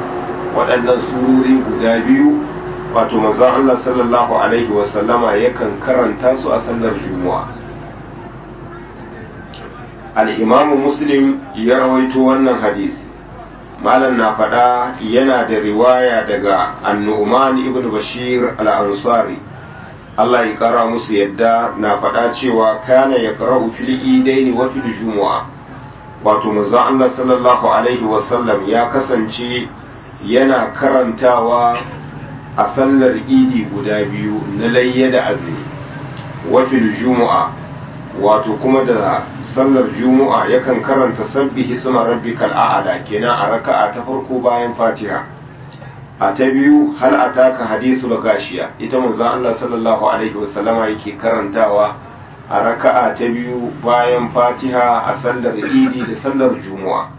waɗannan surori guda biyu wato manzon Allah sallallahu alaihi wasallama yakan karanta su a sallar juma'a al-imamu muslim ya rawaito wannan hadisi malam na faɗa yana da riwaya daga annu'man ibn bashir al-ansari Allah ya kara musu yadda na faɗa cewa kana ya qara'u fil idaini wa fil jumu'a wato manzon Allah sallallahu alaihi wasallam ya kasance yana karantawa a sallar idi guda biyu na layya da azumi wa fil jumu'a wato kuma da sallar juma'a yakan karanta sabbi hisma rabbikal a'la kenan a raka'a ta farko bayan fatiha a ta biyu hal ataka hadithul gashiya ita manzo Allah sallallahu alaihi wasallama yake karantawa a raka'a ta biyu bayan fatiha a sallar idi da sallar juma'a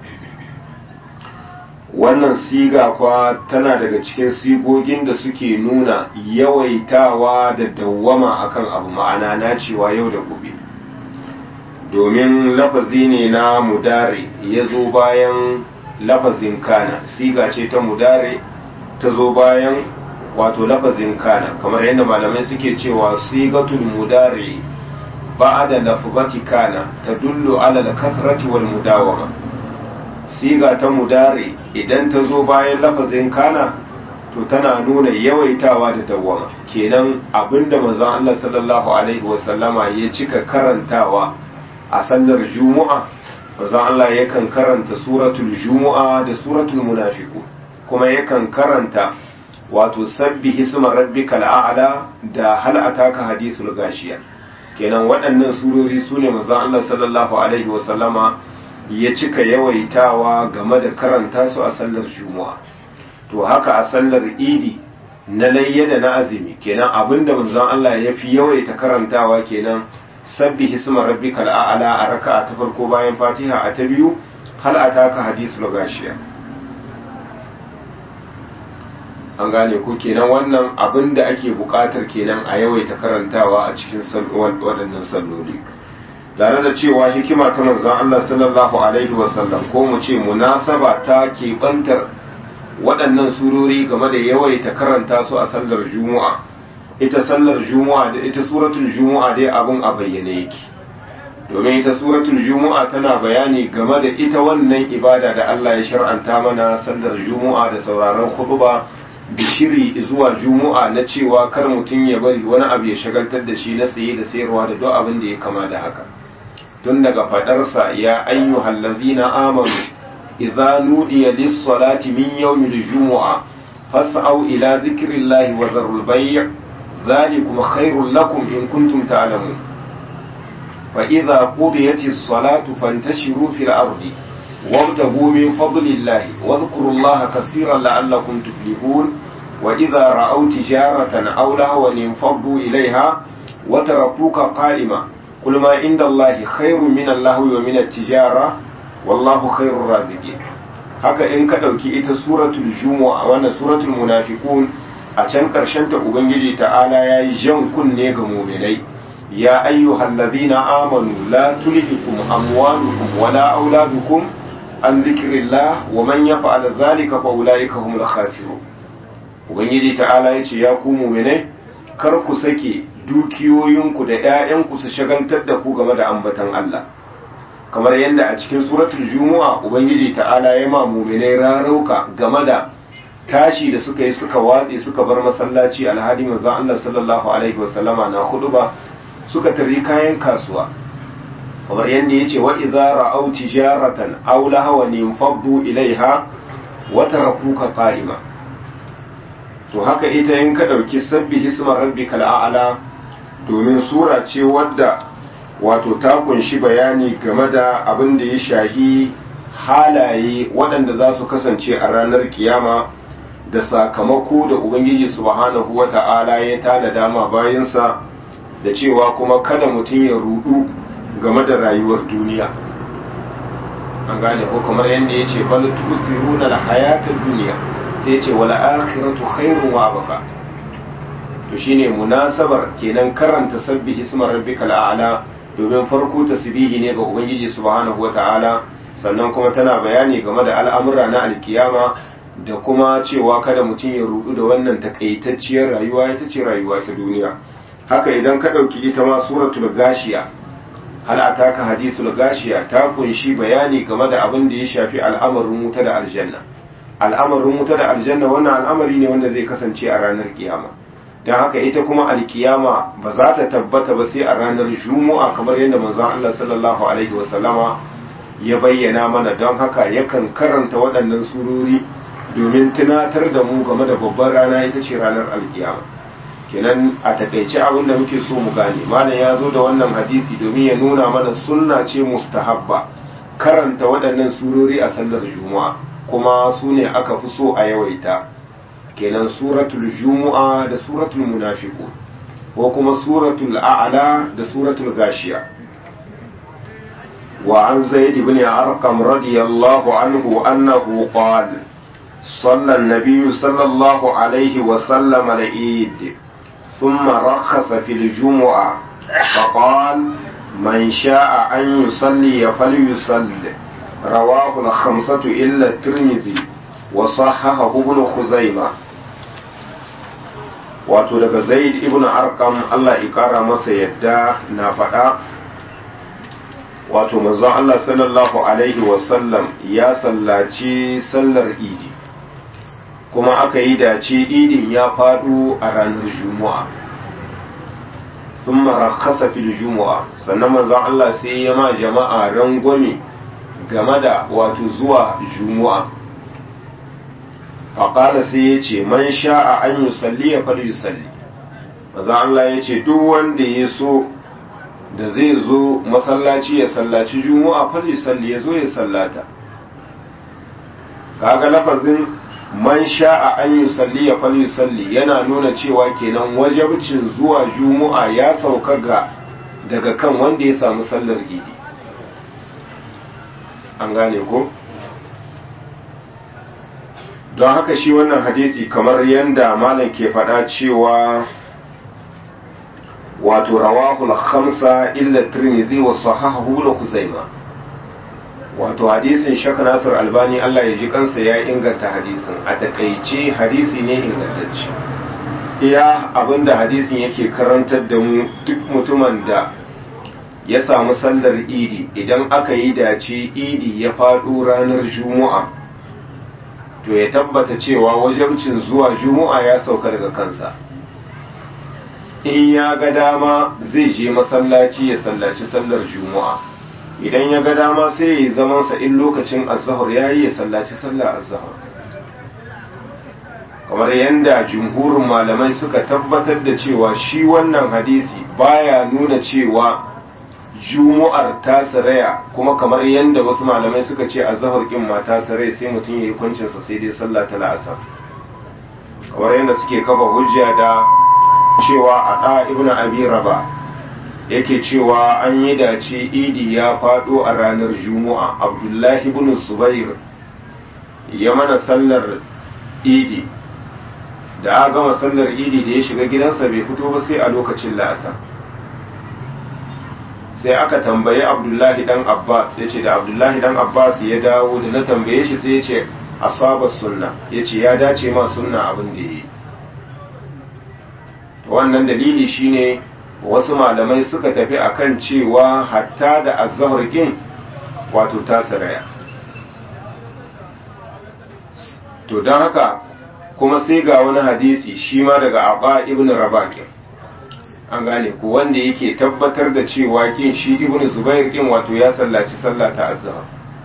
wannan siga kwa tana daga cikin sigogin da suke nuna yawaitawa da dawwama akan abu ma'ana na cewa yau da gobe domin lafazi ne na mudare ya zo bayan lafazin kana siga ce ta mudare ta zo bayan wato lafazin kana kamar yadda malamai suke cewa sigatul mudare ba'da lafzati kana tadullu ala al-kathrati wal mudawama siga ta mudare idan ta zo bayan lafazin kana to tana nuna yawaitawa da dawwama kenan abinda manzon Allah sallallahu alaihi wasallama ya cika karantawa a sallar juma'a manzon Allah yakan karanta suratul juma'a da suratul munafiqun kuma yakan karanta wato sabbi hisma rabbikal a'la da hal ataka hadisul gashiya kenan waɗannan surori sune manzon Allah sallallahu alaihi wasallama ya cika yawaitawa game da karanta su a sallar juma'a to haka a sallar idi na layya da na azumi kenan abinda manzon Allah ya fi yawaita karantawa kenan sabbi hisma rabbikal a'la a raka'a ta farko bayan fatiha a ta biyu hal ataka hadisul gashiya an gane ko kenan wannan abin da ake buƙatar kenan a yawaita karantawa a cikin waɗannan salloli tare da cewa hikima ta manzon Allah sallallahu alaihi wasallam ko mu ce munasaba ta keɓantar waɗannan surori game da yawaita karanta su a sallar juma'a ita sallar juma'a da ita suratul juma'a dai abin a bayyane yake domin ita suratul juma'a tana bayani game da ita wannan ibada da Allah ya shar'anta mana sallar juma'a da sauraron khutba bishiri zuwa juma'a na cewa kar mutum ya bari wani abu ya shagaltar da shi na saye da sayarwa da duk abin da ya kama da haka tun daga fadarsa ya ayyuhal ladzina amanu idza nudiya lis-salati min yawmil jumu'a fas'au ila dhikrillahi wa dharul bay' dhalikum khairul lakum in kuntum ta'lamun fa idza qudiyatis salatu fantashiru fil ardi وابتغوا من فضل الله واذكروا الله كثيرا لعلكم تفلحون وإذا رأوا تجارة أو لهوا انفضوا إليها وتركوك قائما قل ما عند الله خير من اللهو ومن التجارة والله خير الرازقين haka in ka ɗauki ita suratul jumu'a wannan suratul munafiqun a can ƙarshen ta ubangiji ta'ala ya yi jan kunne ga muminai ya ayyuhal ladhina amanu la tulhikum amwalukum wala auladukum an zikirillah wa man yaf'al zalika fa ulaika humul khasirun ubangiji ta'ala yace ya ku mu'mine kar ku sake dukiyoyinku da ƴaƴanku su shagaltar da ku game da ambatan Allah kamar yadda a cikin suratul jumu'a ubangiji ta'ala ya ma mu'mine rarauka game da tashi da suka yi suka watse suka bar masallaci alhadi manzon Allah sallallahu alaihi wasallama na huduba suka tari kayan kasuwa kamar yadda ya ce wa idza ra'aw tijaratan aw lahawan yanfaddu ilaiha wa tarakuka qa'ima to haka ita in ka dauki sabbi hisma rabbikal a'la domin sura ce wadda wato ta kunshi bayani game da abin da ya shahi halaye waɗanda za su kasance a ranar kiyama da sakamako da ubangiji subhanahu wata'ala ya tada dama bayansa da cewa kuma kada mutum ya rudu game da rayuwar duniya an gane ko kamar yadda ya ce bal tusiruna la hayatar duniya sai ce wala akhiratu khairun wa abqa to shine munasabar kenan karanta sabbi isma rabbikal a'la domin farko tasbihi ne ga ubangiji subhanahu wata'ala sannan kuma tana bayani game da al'amura na alkiyama da kuma cewa kada mutum ya rudu da wannan takaitacciyar rayuwa ita ce rayuwa ta duniya haka idan ka ɗauki ita ma suratul gashiya hal ataka hadisul gashiya ta kunshi bayani game da abin da ya shafi al'amarin wuta da aljanna al'amarin wuta da aljanna wannan al'amari ne wanda zai kasance a ranar kiyama don haka ita kuma alkiyama ba za ta tabbata ba sai a ranar juma'a kamar yadda manzon Allah sallallahu alaihi wasallama ya bayyana mana don haka yakan karanta waɗannan surori domin tunatar da mu game da babbar rana ita ce ranar alkiyama kenan a takaice abin da muke so mu gane malam ya zo da wannan hadisi domin ya nuna mana sunna ce mustahabba karanta waɗannan surori a sallar juma'a kuma su ne aka fi so a yawaita kenan suratul jumu'a da suratul munafiqun ko kuma suratul a'la da suratul gashiya wa an zaid ibn arqam radiyallahu anhu annahu qala صلى النبي صلى الله عليه وسلم العيد ثم رخص في الجمعة فقال من شاء أن يصلي فليصلي رواه الخمسة إلا الترمذي وصححه ابن خزيمة wato daga zaid ibn arkam Allah ya kara masa yadda na faɗa wato manzon Allah sallallahu alaihi wasallam ya sallaci sallar idi kuma aka yi dace idin ya faɗo a ranar juma'a sun marakasa fil juma'a sannan manzon Allah sai ya ma jama'a rangwame game da wato zuwa juma'a faƙala sai ya ce man sha'a an yi salli ya fal yi salli manzon Allah ya ce duk wanda ya so da zai zo masallaci ya sallaci juma'a fal yi salli ya zo ya sallata kaga lafazin man sha'a an yi salli ya fal salli yana nuna cewa kenan wajabcin zuwa juma'a ya sauka ga daga kan wanda ya samu sallar idi an gane ko don haka shi wannan hadisi kamar yadda malam ke faɗa cewa wato rawahul khamsa illa tirmidhi wa sahahu la kuzaima wato hadisin shak nasir albani Allah ya ji kansa ya inganta hadisin a takaice hadisi ne ingantacce iya abinda hadisin yake karantar da mu duk mutumin da ya samu sallar idi idan aka yi dace idi ya faɗo ranar juma'a to ya tabbata cewa wajabcin zuwa juma'a ya sauka daga kansa in ya ga dama zai je masallaci ya sallaci sallar juma'a idan ya ga dama sai ya yi zamansa in lokacin azahar ya yi ya sallaci sallar azahar kamar yadda jumhurin malamai suka tabbatar da cewa shi wannan hadisi baya nuna cewa jumu'ar ta saraya kuma kamar yadda wasu malamai suka ce azahar kin ma ta saraya sai mutum ya yi kwancinsa sai dai sallah ta la'asar kamar yadda suke kafa hujja da cewa a ɗa ibn abi raba yake cewa an yi dace idi ya faɗo a ranar juma'a abdullahi ibn zubair ya mana sallar idi da a gama sallar idi da ya shiga gidansa bai fito ba sai a lokacin la'asar sai aka tambayi abdullahi dan abbas ya ce da abdullahi dan abbas ya dawo da na tambaye shi sai ya ce asaba sunna ya ce ya dace ma sunna abin da ya yi wannan dalili shine wasu malamai suka tafi akan cewa hatta da azzahar gin wato ta saraya to don haka kuma sai ga wani hadisi shi ma daga abba ibn rabakin an gane ku wanda yake tabbatar da cewa kin shi ibn zubair kin wato ya sallaci sallah ta azzahar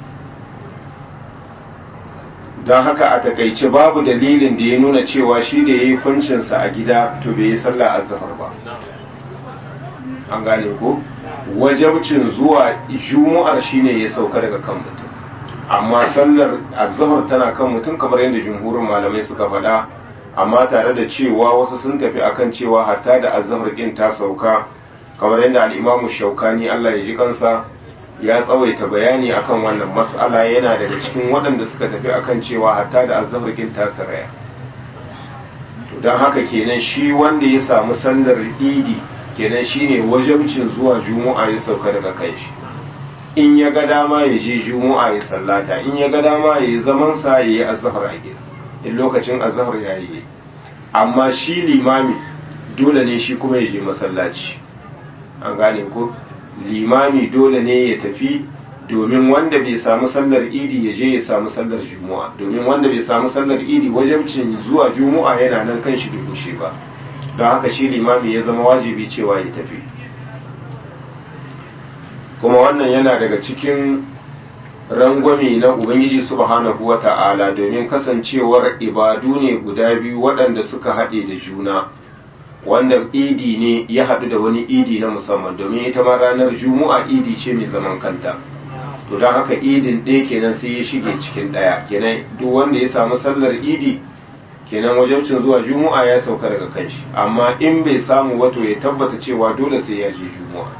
don haka a takaice babu dalilin da ya nuna cewa shi da ya yi kuncinsa a gida to bai yi sallah azzahar ba an gane ko wajabcin zuwa jumu'ar shine ya sauka daga kan mutum amma sallar azzahar tana kan mutum kamar yadda jumhurin malamai suka faɗa amma tare da cewa wasu sun tafi akan cewa hatta da azzahar ɗin ta sauka kamar yadda al'imamu shaukani Allah ya ji kansa ya tsawaita bayani akan wannan mas'ala yana daga cikin waɗanda suka tafi akan cewa hatta da azzahar ɗin ta saraya to don haka kenan shi wanda ya samu sallar idi kenan shine wajabcin zuwa juma'a ya sauka daga kai shi in ya ga dama ya je juma'a ya sallata in ya ga dama ya yi zaman sa ya yi azhar a gida in lokacin azhar yayi amma shi limami dole ne shi kuma ya je masallaci an gane ko limami dole ne ya tafi domin wanda bai samu sallar idi ya je ya samu sallar juma'a domin wanda bai samu sallar idi wajabcin zuwa juma'a yana nan kan shi bai ba don haka shi limami ya zama wajibi cewa ya tafi kuma wannan yana daga cikin rangwame na ubangiji subhanahu wa ta'ala domin kasancewar ibadu ne guda biyu waɗanda suka haɗe da juna wanda idi ne ya haɗu da wani idi na musamman domin ita ma ranar juma'a idi ce mai zaman kanta to don haka idin ɗaya kenan sai ya shige cikin ɗaya kenan duk wanda ya samu sallar idi kenan wajabcin zuwa juma'a ya sauka daga kanshi amma in bai samu wato ya tabbata cewa dole sai ya je juma'a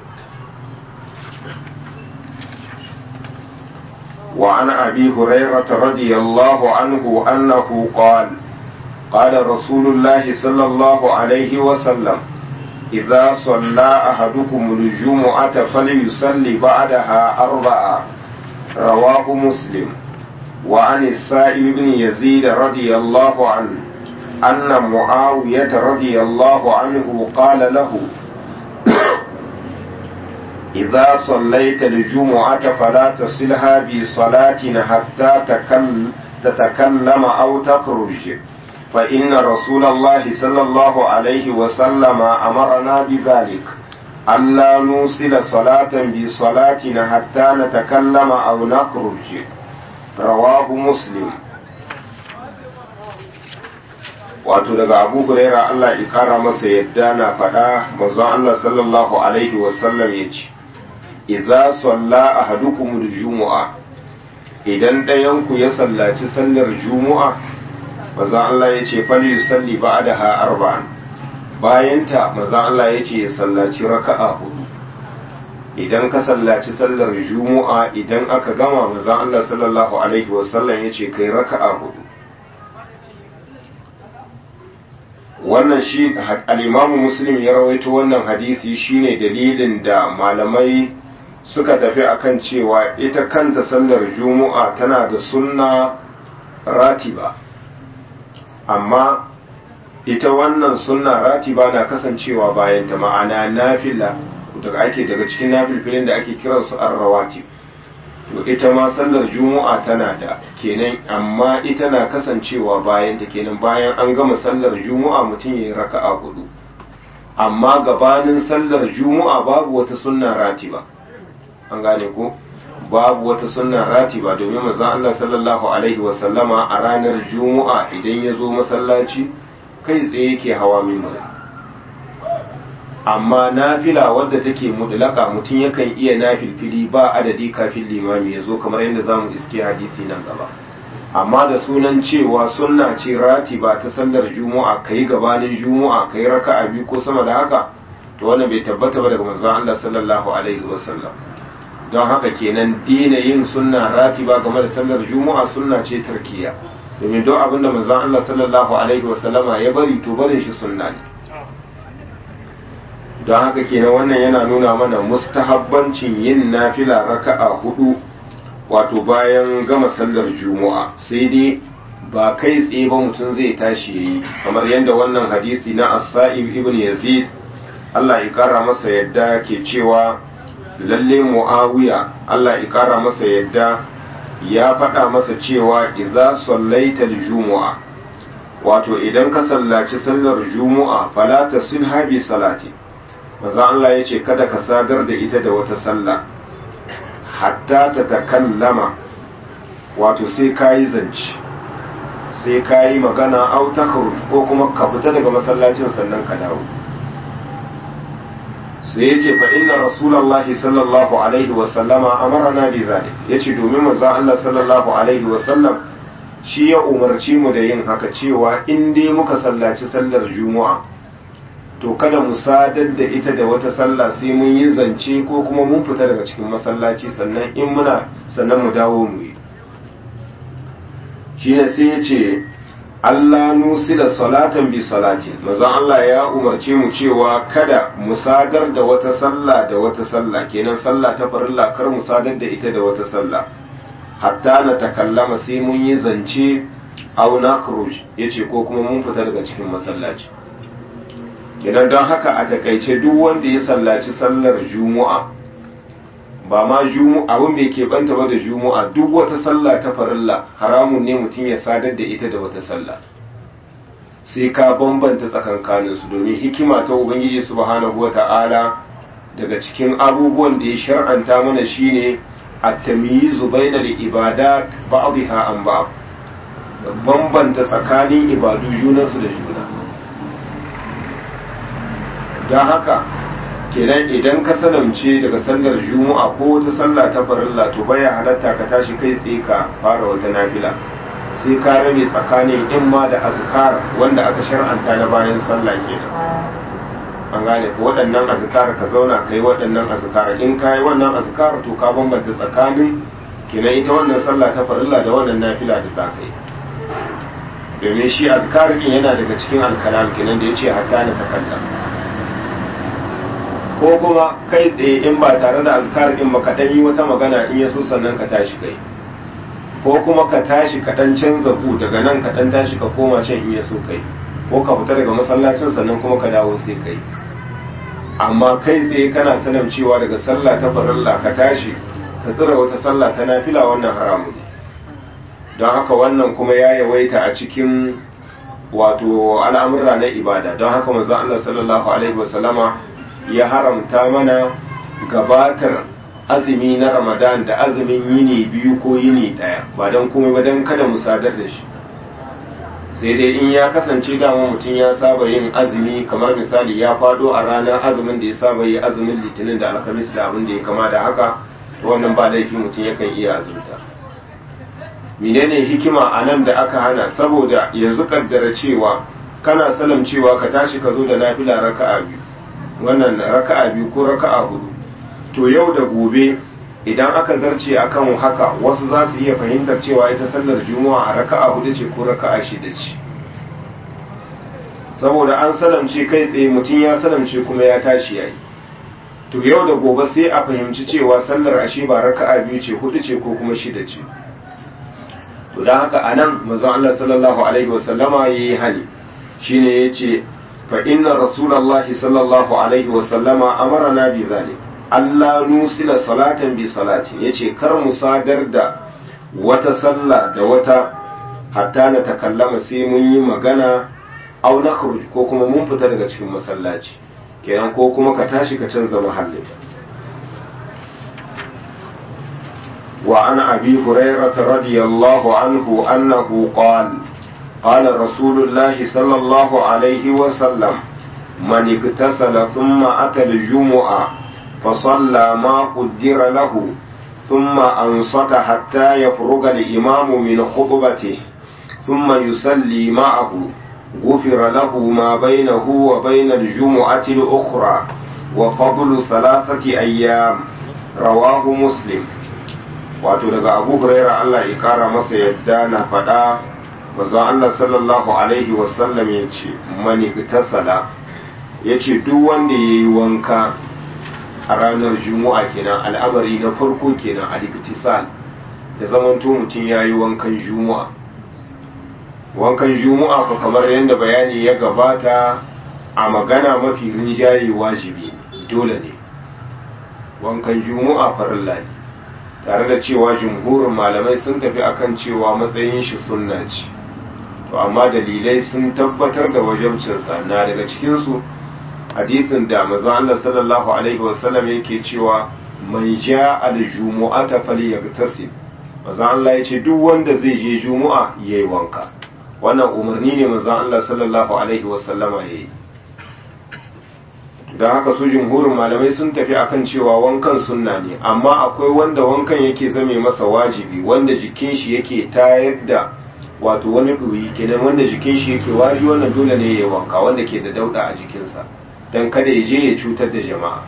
وعن أبي هريرة رضي الله عنه أنه قال قال رسول الله صلى الله عليه وسلم إذا صلى أحدكم الجمعة فليصلي بعدها أربعة رواه مسلم وعن السائب بن يزيد رضي الله عنه أن معاوية رضي الله عنه قال له إذا صليت الجمعة فلا تصلها بصلاة حتى تتكلم أو تخرج فإن رسول الله صلى الله عليه وسلم أمرنا بذلك ألا نوصل صلاة بصلاتنا حتى نتكلم أو نخرج رواه مسلم wato daga abu huraira Allah ya kara masa yadda na faɗa manzon Allah sallallahu alaihi wasallam ya ce idza salla ahadukum jumu'a idan ɗayanku ya sallaci sallar jumu'a manzon Allah ya ce fali yusalli ba'daha arba'an bayan ta manzon Allah ya ce ya sallaci raka'a hudu idan ka sallaci sallar jumu'a idan aka gama manzon Allah sallallahu alaihi wasallam ya ce kai raka'a hudu wannan shi al'imamu muslim ya rawaito wannan hadisi shine dalilin da malamai suka tafi akan cewa ita kanta sallar juma'a tana da sunna ratiba amma ita wannan sunna ratiba na kasancewa bayan ta ma'ana nafila daga ake daga cikin nafilfilin da ake kiransu ar-rawatib to ita ma sallar juma'a tana da kenan amma ita na kasancewa bayan ta kenan bayan an gama sallar juma'a mutum ya yi raka'a hudu amma gabanin sallar juma'a babu wata sunna ratiba an gane ko babu wata sunna ratiba domin manzon Allah sallallahu alaihi wa sallama a ranar juma'a idan ya zo masallaci kai tsaye yake hawa minbar amma nafila wadda take mudlaka mutum yakan iya nafilfili ba adadi kafin limami ya zo kamar yadda zamu iske hadisi nan gaba amma da sunan cewa sunna ce ratiba ta sallar juma'a kai gabanin juma'a kai raka'a biyu ko sama da haka to wannan bai tabbata ba daga manzon Allah sallallahu alaihi wasallam don haka kenan dina yin sunna ratiba game da sallar juma'a sunna ce tarkiya domin duk abinda manzon Allah sallallahu alaihi wasallama ya bari to barin shi sunna ne don haka kenan wannan yana nuna mana mustahabbancin yin nafila raka'a hudu wato bayan gama sallar juma'a sai dai ba kai tsaye ba mutum zai tashi yayi kamar yadda wannan hadisi na as-sa'ib ibn yazid Allah ya kara masa yadda ke cewa lalle muawiya Allah ya kara masa yadda ya faɗa masa cewa idza sallaita al-jumu'a wato idan ka sallaci sallar juma'a fala tasilha bi salati manzo Allah ya ce kada ka sadar da ita da wata sallah hatta ta takallama wato sai ka yi zance sai ka yi magana au ta ko kuma ka fita daga masallacin sannan ka dawo sai ya ce fa inna rasulallahi sallallahu alaihi wa sallama amarna bi zalik yace domin manzo Allah sallallahu alaihi wa sallam shi ya umarci mu da yin haka cewa in dai muka sallaci sallar juma'a to kada mu sadar da ita da wata sallah sai mun yi zance ko kuma mun fita daga cikin masallaci sannan in muna sannan mu dawo mu yi shine sai ya ce Allah nusila salatan bi salatin mazan Allah ya umarce mu cewa kada mu sadar da wata sallah da wata sallah kenan sallah ta farilla kar mu sadar da ita da wata sallah hatta na takallama sai mun yi zance aw nakhruj yace ko kuma mun fita daga cikin masallaci idan don haka a takaice duk wanda ya sallaci sallar juma'a ba ma juma'a abin bai keɓanta ba da juma'a duk wata sallah ta farilla haramun ne mutum ya sadar da ita da wata sallah sai ka bambanta tsakankanin su domin hikima ta ubangiji subhanahu wata'ala daga cikin abubuwan da ya shar'anta mana shine at-tamyizu bainal ibadat ba'dha an ba'd bambanta tsakanin ibadu junansu da juna don haka kenan idan ka sanamce daga sallar juma'a ko wata sallah ta farilla to baya halatta ka tashi kai tsaye ka fara wata nafila sai ka rabe tsakanin in ma da azkar wanda aka shar'anta na bayan sallah kenan an gane ko waɗannan azkar ka zauna ka yi waɗannan azkar in ka yi wannan azkar to ka bambanta tsakanin kenan ita wannan sallah ta farilla da wannan nafila da za ka yi domin shi azkar din yana daga cikin alkalam kenan da yace hatta na takallam ko kuma kai tsaye in ba tare da azkar din ba ka dan yi wata magana in yaso sannan ka tashi kai ko kuma ka tashi ka dan canza ku daga nan ka dan tashi ka koma can in yaso kai ko ka fita daga masallacin sannan kuma ka dawo sai kai amma kai tsaye kana sanin cewa daga sallah ta farilla ka tashi ka tsira wata sallah ta nafila wannan haramun ne don haka wannan kuma ya yawaita a cikin wato al'amurra na ibada don haka manzo Allah sallallahu alaihi wasallama ya haramta mana gabatar azumi na Ramadan da azumin yini biyu ko yini daya ba don komai ba don kada mu sadar da shi sai dai in ya kasance dama mutum ya saba yin azumi kamar misali ya fado a ranar azumin da ya saba yi azumin litinin da alhamis da abin da ya kama da haka wannan ba laifi mutum yakan iya azumta menene hikima a nan da aka hana saboda yanzu kaddara cewa kana salam cewa ka tashi ka zo da nafila raka'a biyu wannan raka'a biyu ko raka'a hudu to yau da gobe idan aka zarce akan haka wasu za su iya fahimtar cewa ita sallar juma'a a raka'a hudu ce ko raka'a shida ce saboda an salamce kai tsaye mutum ya salamce kuma ya tashi yayi to yau da gobe sai a fahimci cewa sallar ashe ba raka'a biyu ce hudu ce ko kuma shida ce to don haka anan manzon Allah sallallahu alaihi wasallama yayi hali shine yace fa inna rasulullahi sallallahu alaihi wasallama amarna bi zalik Allah nusila salatan bi salati yace kar mu sadar da wata sallah da wata hatta na takallama sai mun yi magana aw nakhruj ko kuma mun fita daga cikin masallaci kenan ko kuma ka tashi ka canza mahallin وعن أبي هريرة رضي الله عنه أنه قال قال رسول الله صلى الله عليه وسلم من اغتسل ثم أتى الجمعة فصلى ما قدر له ثم أنصت حتى يفرغ الإمام من خطبته ثم يصلي معه غفر له ما بينه وبين الجمعة الأخرى وفضل ثلاثة أيام رواه مسلم wato daga abu huraira Allah ya kara masa yadda na faɗa manzon Allah sallallahu alaihi wasallam ya ce mani tasala ya ce duk wanda ya yi wanka a ranar juma'a kenan al'amari na farko kenan al-iktisal da zamanto mutum ya yi wankan juma'a wankan juma'a ko kamar yadda bayani ya gabata a magana mafi rinjaye wajibi dole ne wankan juma'a farilla ne tare da cewa jumhurin malamai sun tafi akan cewa matsayin shi sunna ce to amma dalilai sun tabbatar da wajabcinsa na daga cikinsu hadisin da maza Allah sallallahu alaihi wasallam yake cewa man ja al-jumu'ata falyagtasil maza Allah ya ce duk wanda zai je juma'a yayi wanka wannan umarni ne maza Allah sallallahu alaihi wasallama yayi don haka su jumhurin malamai sun tafi akan cewa wankan sunna ne amma akwai wanda wankan yake zame masa wajibi wanda jikin shi yake tayar da wato wani ɗoyi kenan wanda jikin shi yake wari wannan dole ne ya wanka wanda ke da dauɗa a jikinsa don kada ya je ya cutar da jama'a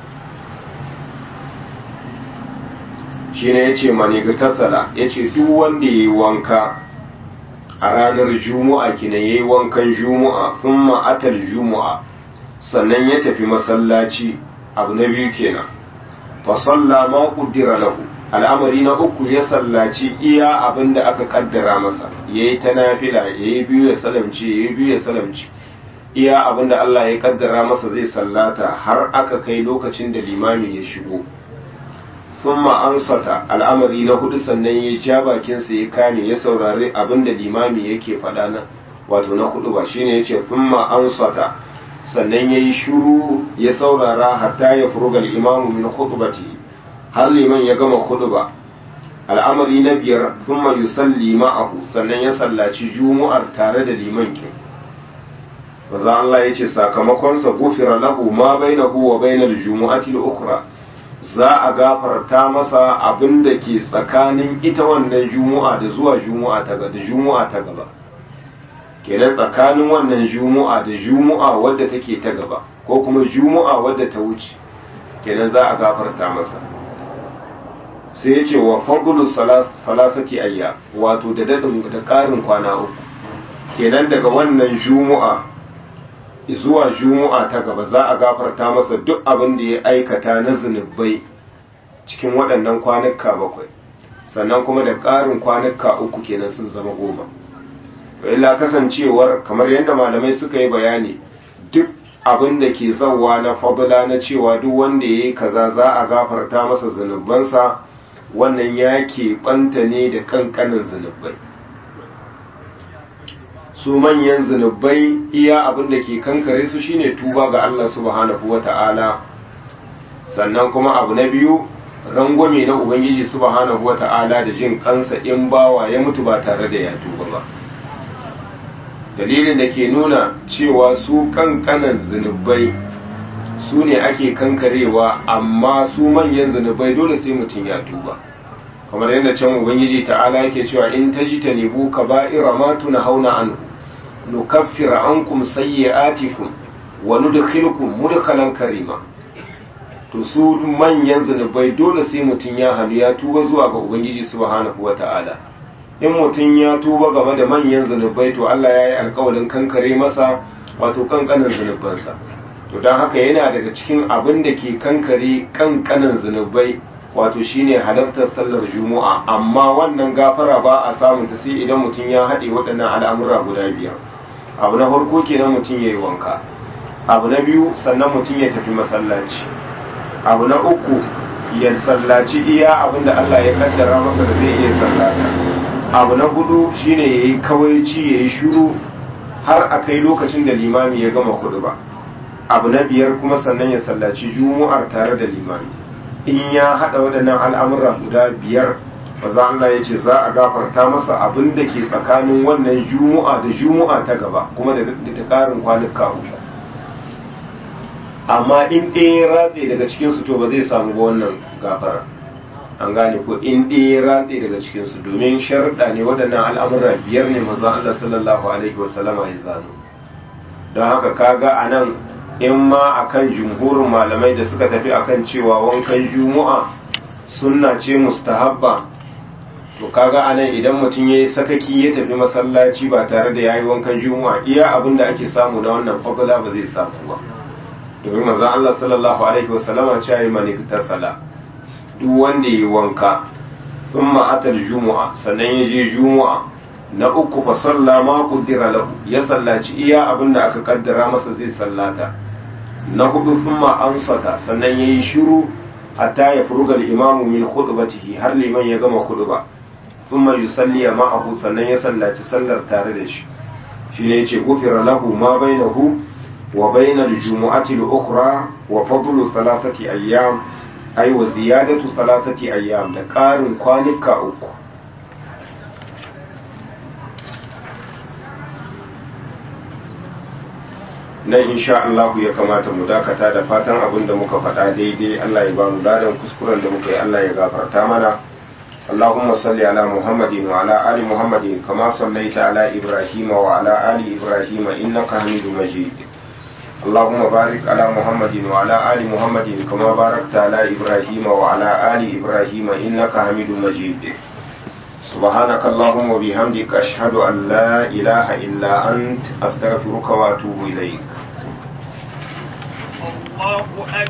shi ne ya ce maniga tasala ya ce duk wanda ya yi wanka a ranar juma'a kenan ya yi wankan juma'a sun ma'atar juma'a sannan ya tafi masallaci abu na biyu kenan fa salla ma qaddara lahu al'amari na uku ya sallaci iya abin da aka kaddara masa ya yi ta nafila ya yi biyu ya salamci ya yi biyu ya salamci iya abin da Allah ya kaddara masa zai sallata har aka kai lokacin da limami ya shigo sun ansata al'amari na hudu sannan ya ja bakinsa ya kame ya saurari abin da limami yake faɗa nan wato na hudu ba shine ya ce sun ansata sannan ya yi shuru ya saurara hatta ya furugal imamu min khutbati har liman ya gama khutba al'amari na biyar thumma yusalli ma'ahu sannan ya sallaci jumu'ar tare da liman kin maza Allah ya ce sakamakonsa gufira lahu ma bainahu wa bainal jumu'ati al-ukhra za a gafarta masa abin da ke tsakanin ita wannan jumu'a da zuwa jumu'a ta gaba da jumu'a ta gaba kenan tsakanin wannan jumu'a da jumu'a wadda take ta gaba ko kuma jumu'a wadda ta wuce kenan za a gafarta masa sai ya ce wa fadlu salasati ayya wato da dadin da karin kwana uku kenan daga wannan jumu'a zuwa jumu'a ta gaba za a gafarta masa duk abin da ya aikata na zunubai cikin waɗannan kwanuka bakwai sannan kuma da ƙarin kwanuka uku kenan sun zama goma illa kasancewar kamar yadda malamai suka yi bayani duk abin da ke zauwa na fadla na cewa duk wanda ya yi kaza za a gafarta masa zunubansa wannan ya keɓanta ne da ƙanƙanin zunubai su manyan zunubai iya abin da ke kankare su shine tuba ga Allah subhanahu wa ta'ala sannan kuma abu na biyu rangwame na ubangiji subhanahu wa ta'ala da jin kansa in bawa ya mutu ba tare da ya tuba ba dalilin da ke nuna cewa su kankanan zunubai su ne ake kankarewa amma su manyan zunubai dole sai mutum ya tuba kamar yadda can ubangiji ta'ala yake cewa in tajtanibu kaba'ira ma tunhauna anhu nukaffira ankum sayyi'atikum wa nudkhilukum mudkhalan karima to su manyan zunubai dole sai mutum ya halu ya tuba zuwa ga ubangiji subhanahu wata'ala in mutum ya tuba game da manyan zunubai to Allah ya yi alkawarin kankare masa wato kankanin zunubansa to don haka yana daga cikin abin da ke kankare kankanin zunubai wato shine halartar sallar juma'a amma wannan gafara ba a samun ta sai idan mutum ya haɗe waɗannan al'amura guda biyar abu na farko kenan mutum ya yi wanka abu na biyu sannan mutum ya tafi masallaci abu na uku ya sallaci iya abin da Allah ya kaddara masa da zai iya sallata abu na hudu shine ya yi kawaici ya yi shuru har a kai lokacin da limami ya gama kudu ba abu na biyar kuma sannan ya sallaci jumu'ar tare da limami in ya haɗa waɗannan al'amura guda biyar maza Allah ya ce za a gafarta masa abin da ke tsakanin wannan jumu'a da jumu'a ta gaba kuma da ta ƙarin kwanuka uku amma in ɗaya ratse daga cikinsu to ba zai samu ba wannan gafara an gane ko in ɗaya ratse daga cikinsu domin sharuɗa ne waɗannan al'amura biyar ne maza Allah sallallahu alaihi wasallama ya zano don haka kaga a nan in ma akan jumhurin malamai da suka tafi akan cewa wankan juma'a sunna ce mustahabba to kaga anan idan mutum yayi sakaki ya tafi masallaci ba tare da yayi wankan juma'a iya abin da ake samu na wannan fadla ba zai samu ba domin manzon Allah sallallahu alaihi wasallam ya ce man sala duk wanda yayi wanka thumma atal juma'a sannan ya je juma'a na uku fa salla ma qaddara lahu ya sallaci iya abin da aka kaddara masa zai sallata na hudu thumma ansata sannan yayi shiru hatta ya furuga al-imamu min khutbatihi har liman ya gama khutba thumma yusalli ma'ahu sannan ya sallaci sallar tare da shi shine yace gufira lahu ma bainahu wa bainal jumu'ati al-ukhra wa fadlu thalathati ayyam ay wa ziyadatu thalathati ayyam da ƙarin kwanuka uku nan insha Allah ya kamata mu dakata da fatan abin da muka faɗa daidai Allah ya ba mu ladan kuskuren da muka yi Allah ya gafarta mana اللهم صل على محمد وعلى آل محمد كما صليت على إبراهيم وعلى آل إبراهيم إنك حميد مجيد اللهم بارك على محمد وعلى آل محمد كما باركت على إبراهيم وعلى آل إبراهيم إنك حميد مجيد سبحانك اللهم وبحمدك أشهد أن لا إله إلا أنت أستغفرك وأتوب إليك الله أكبر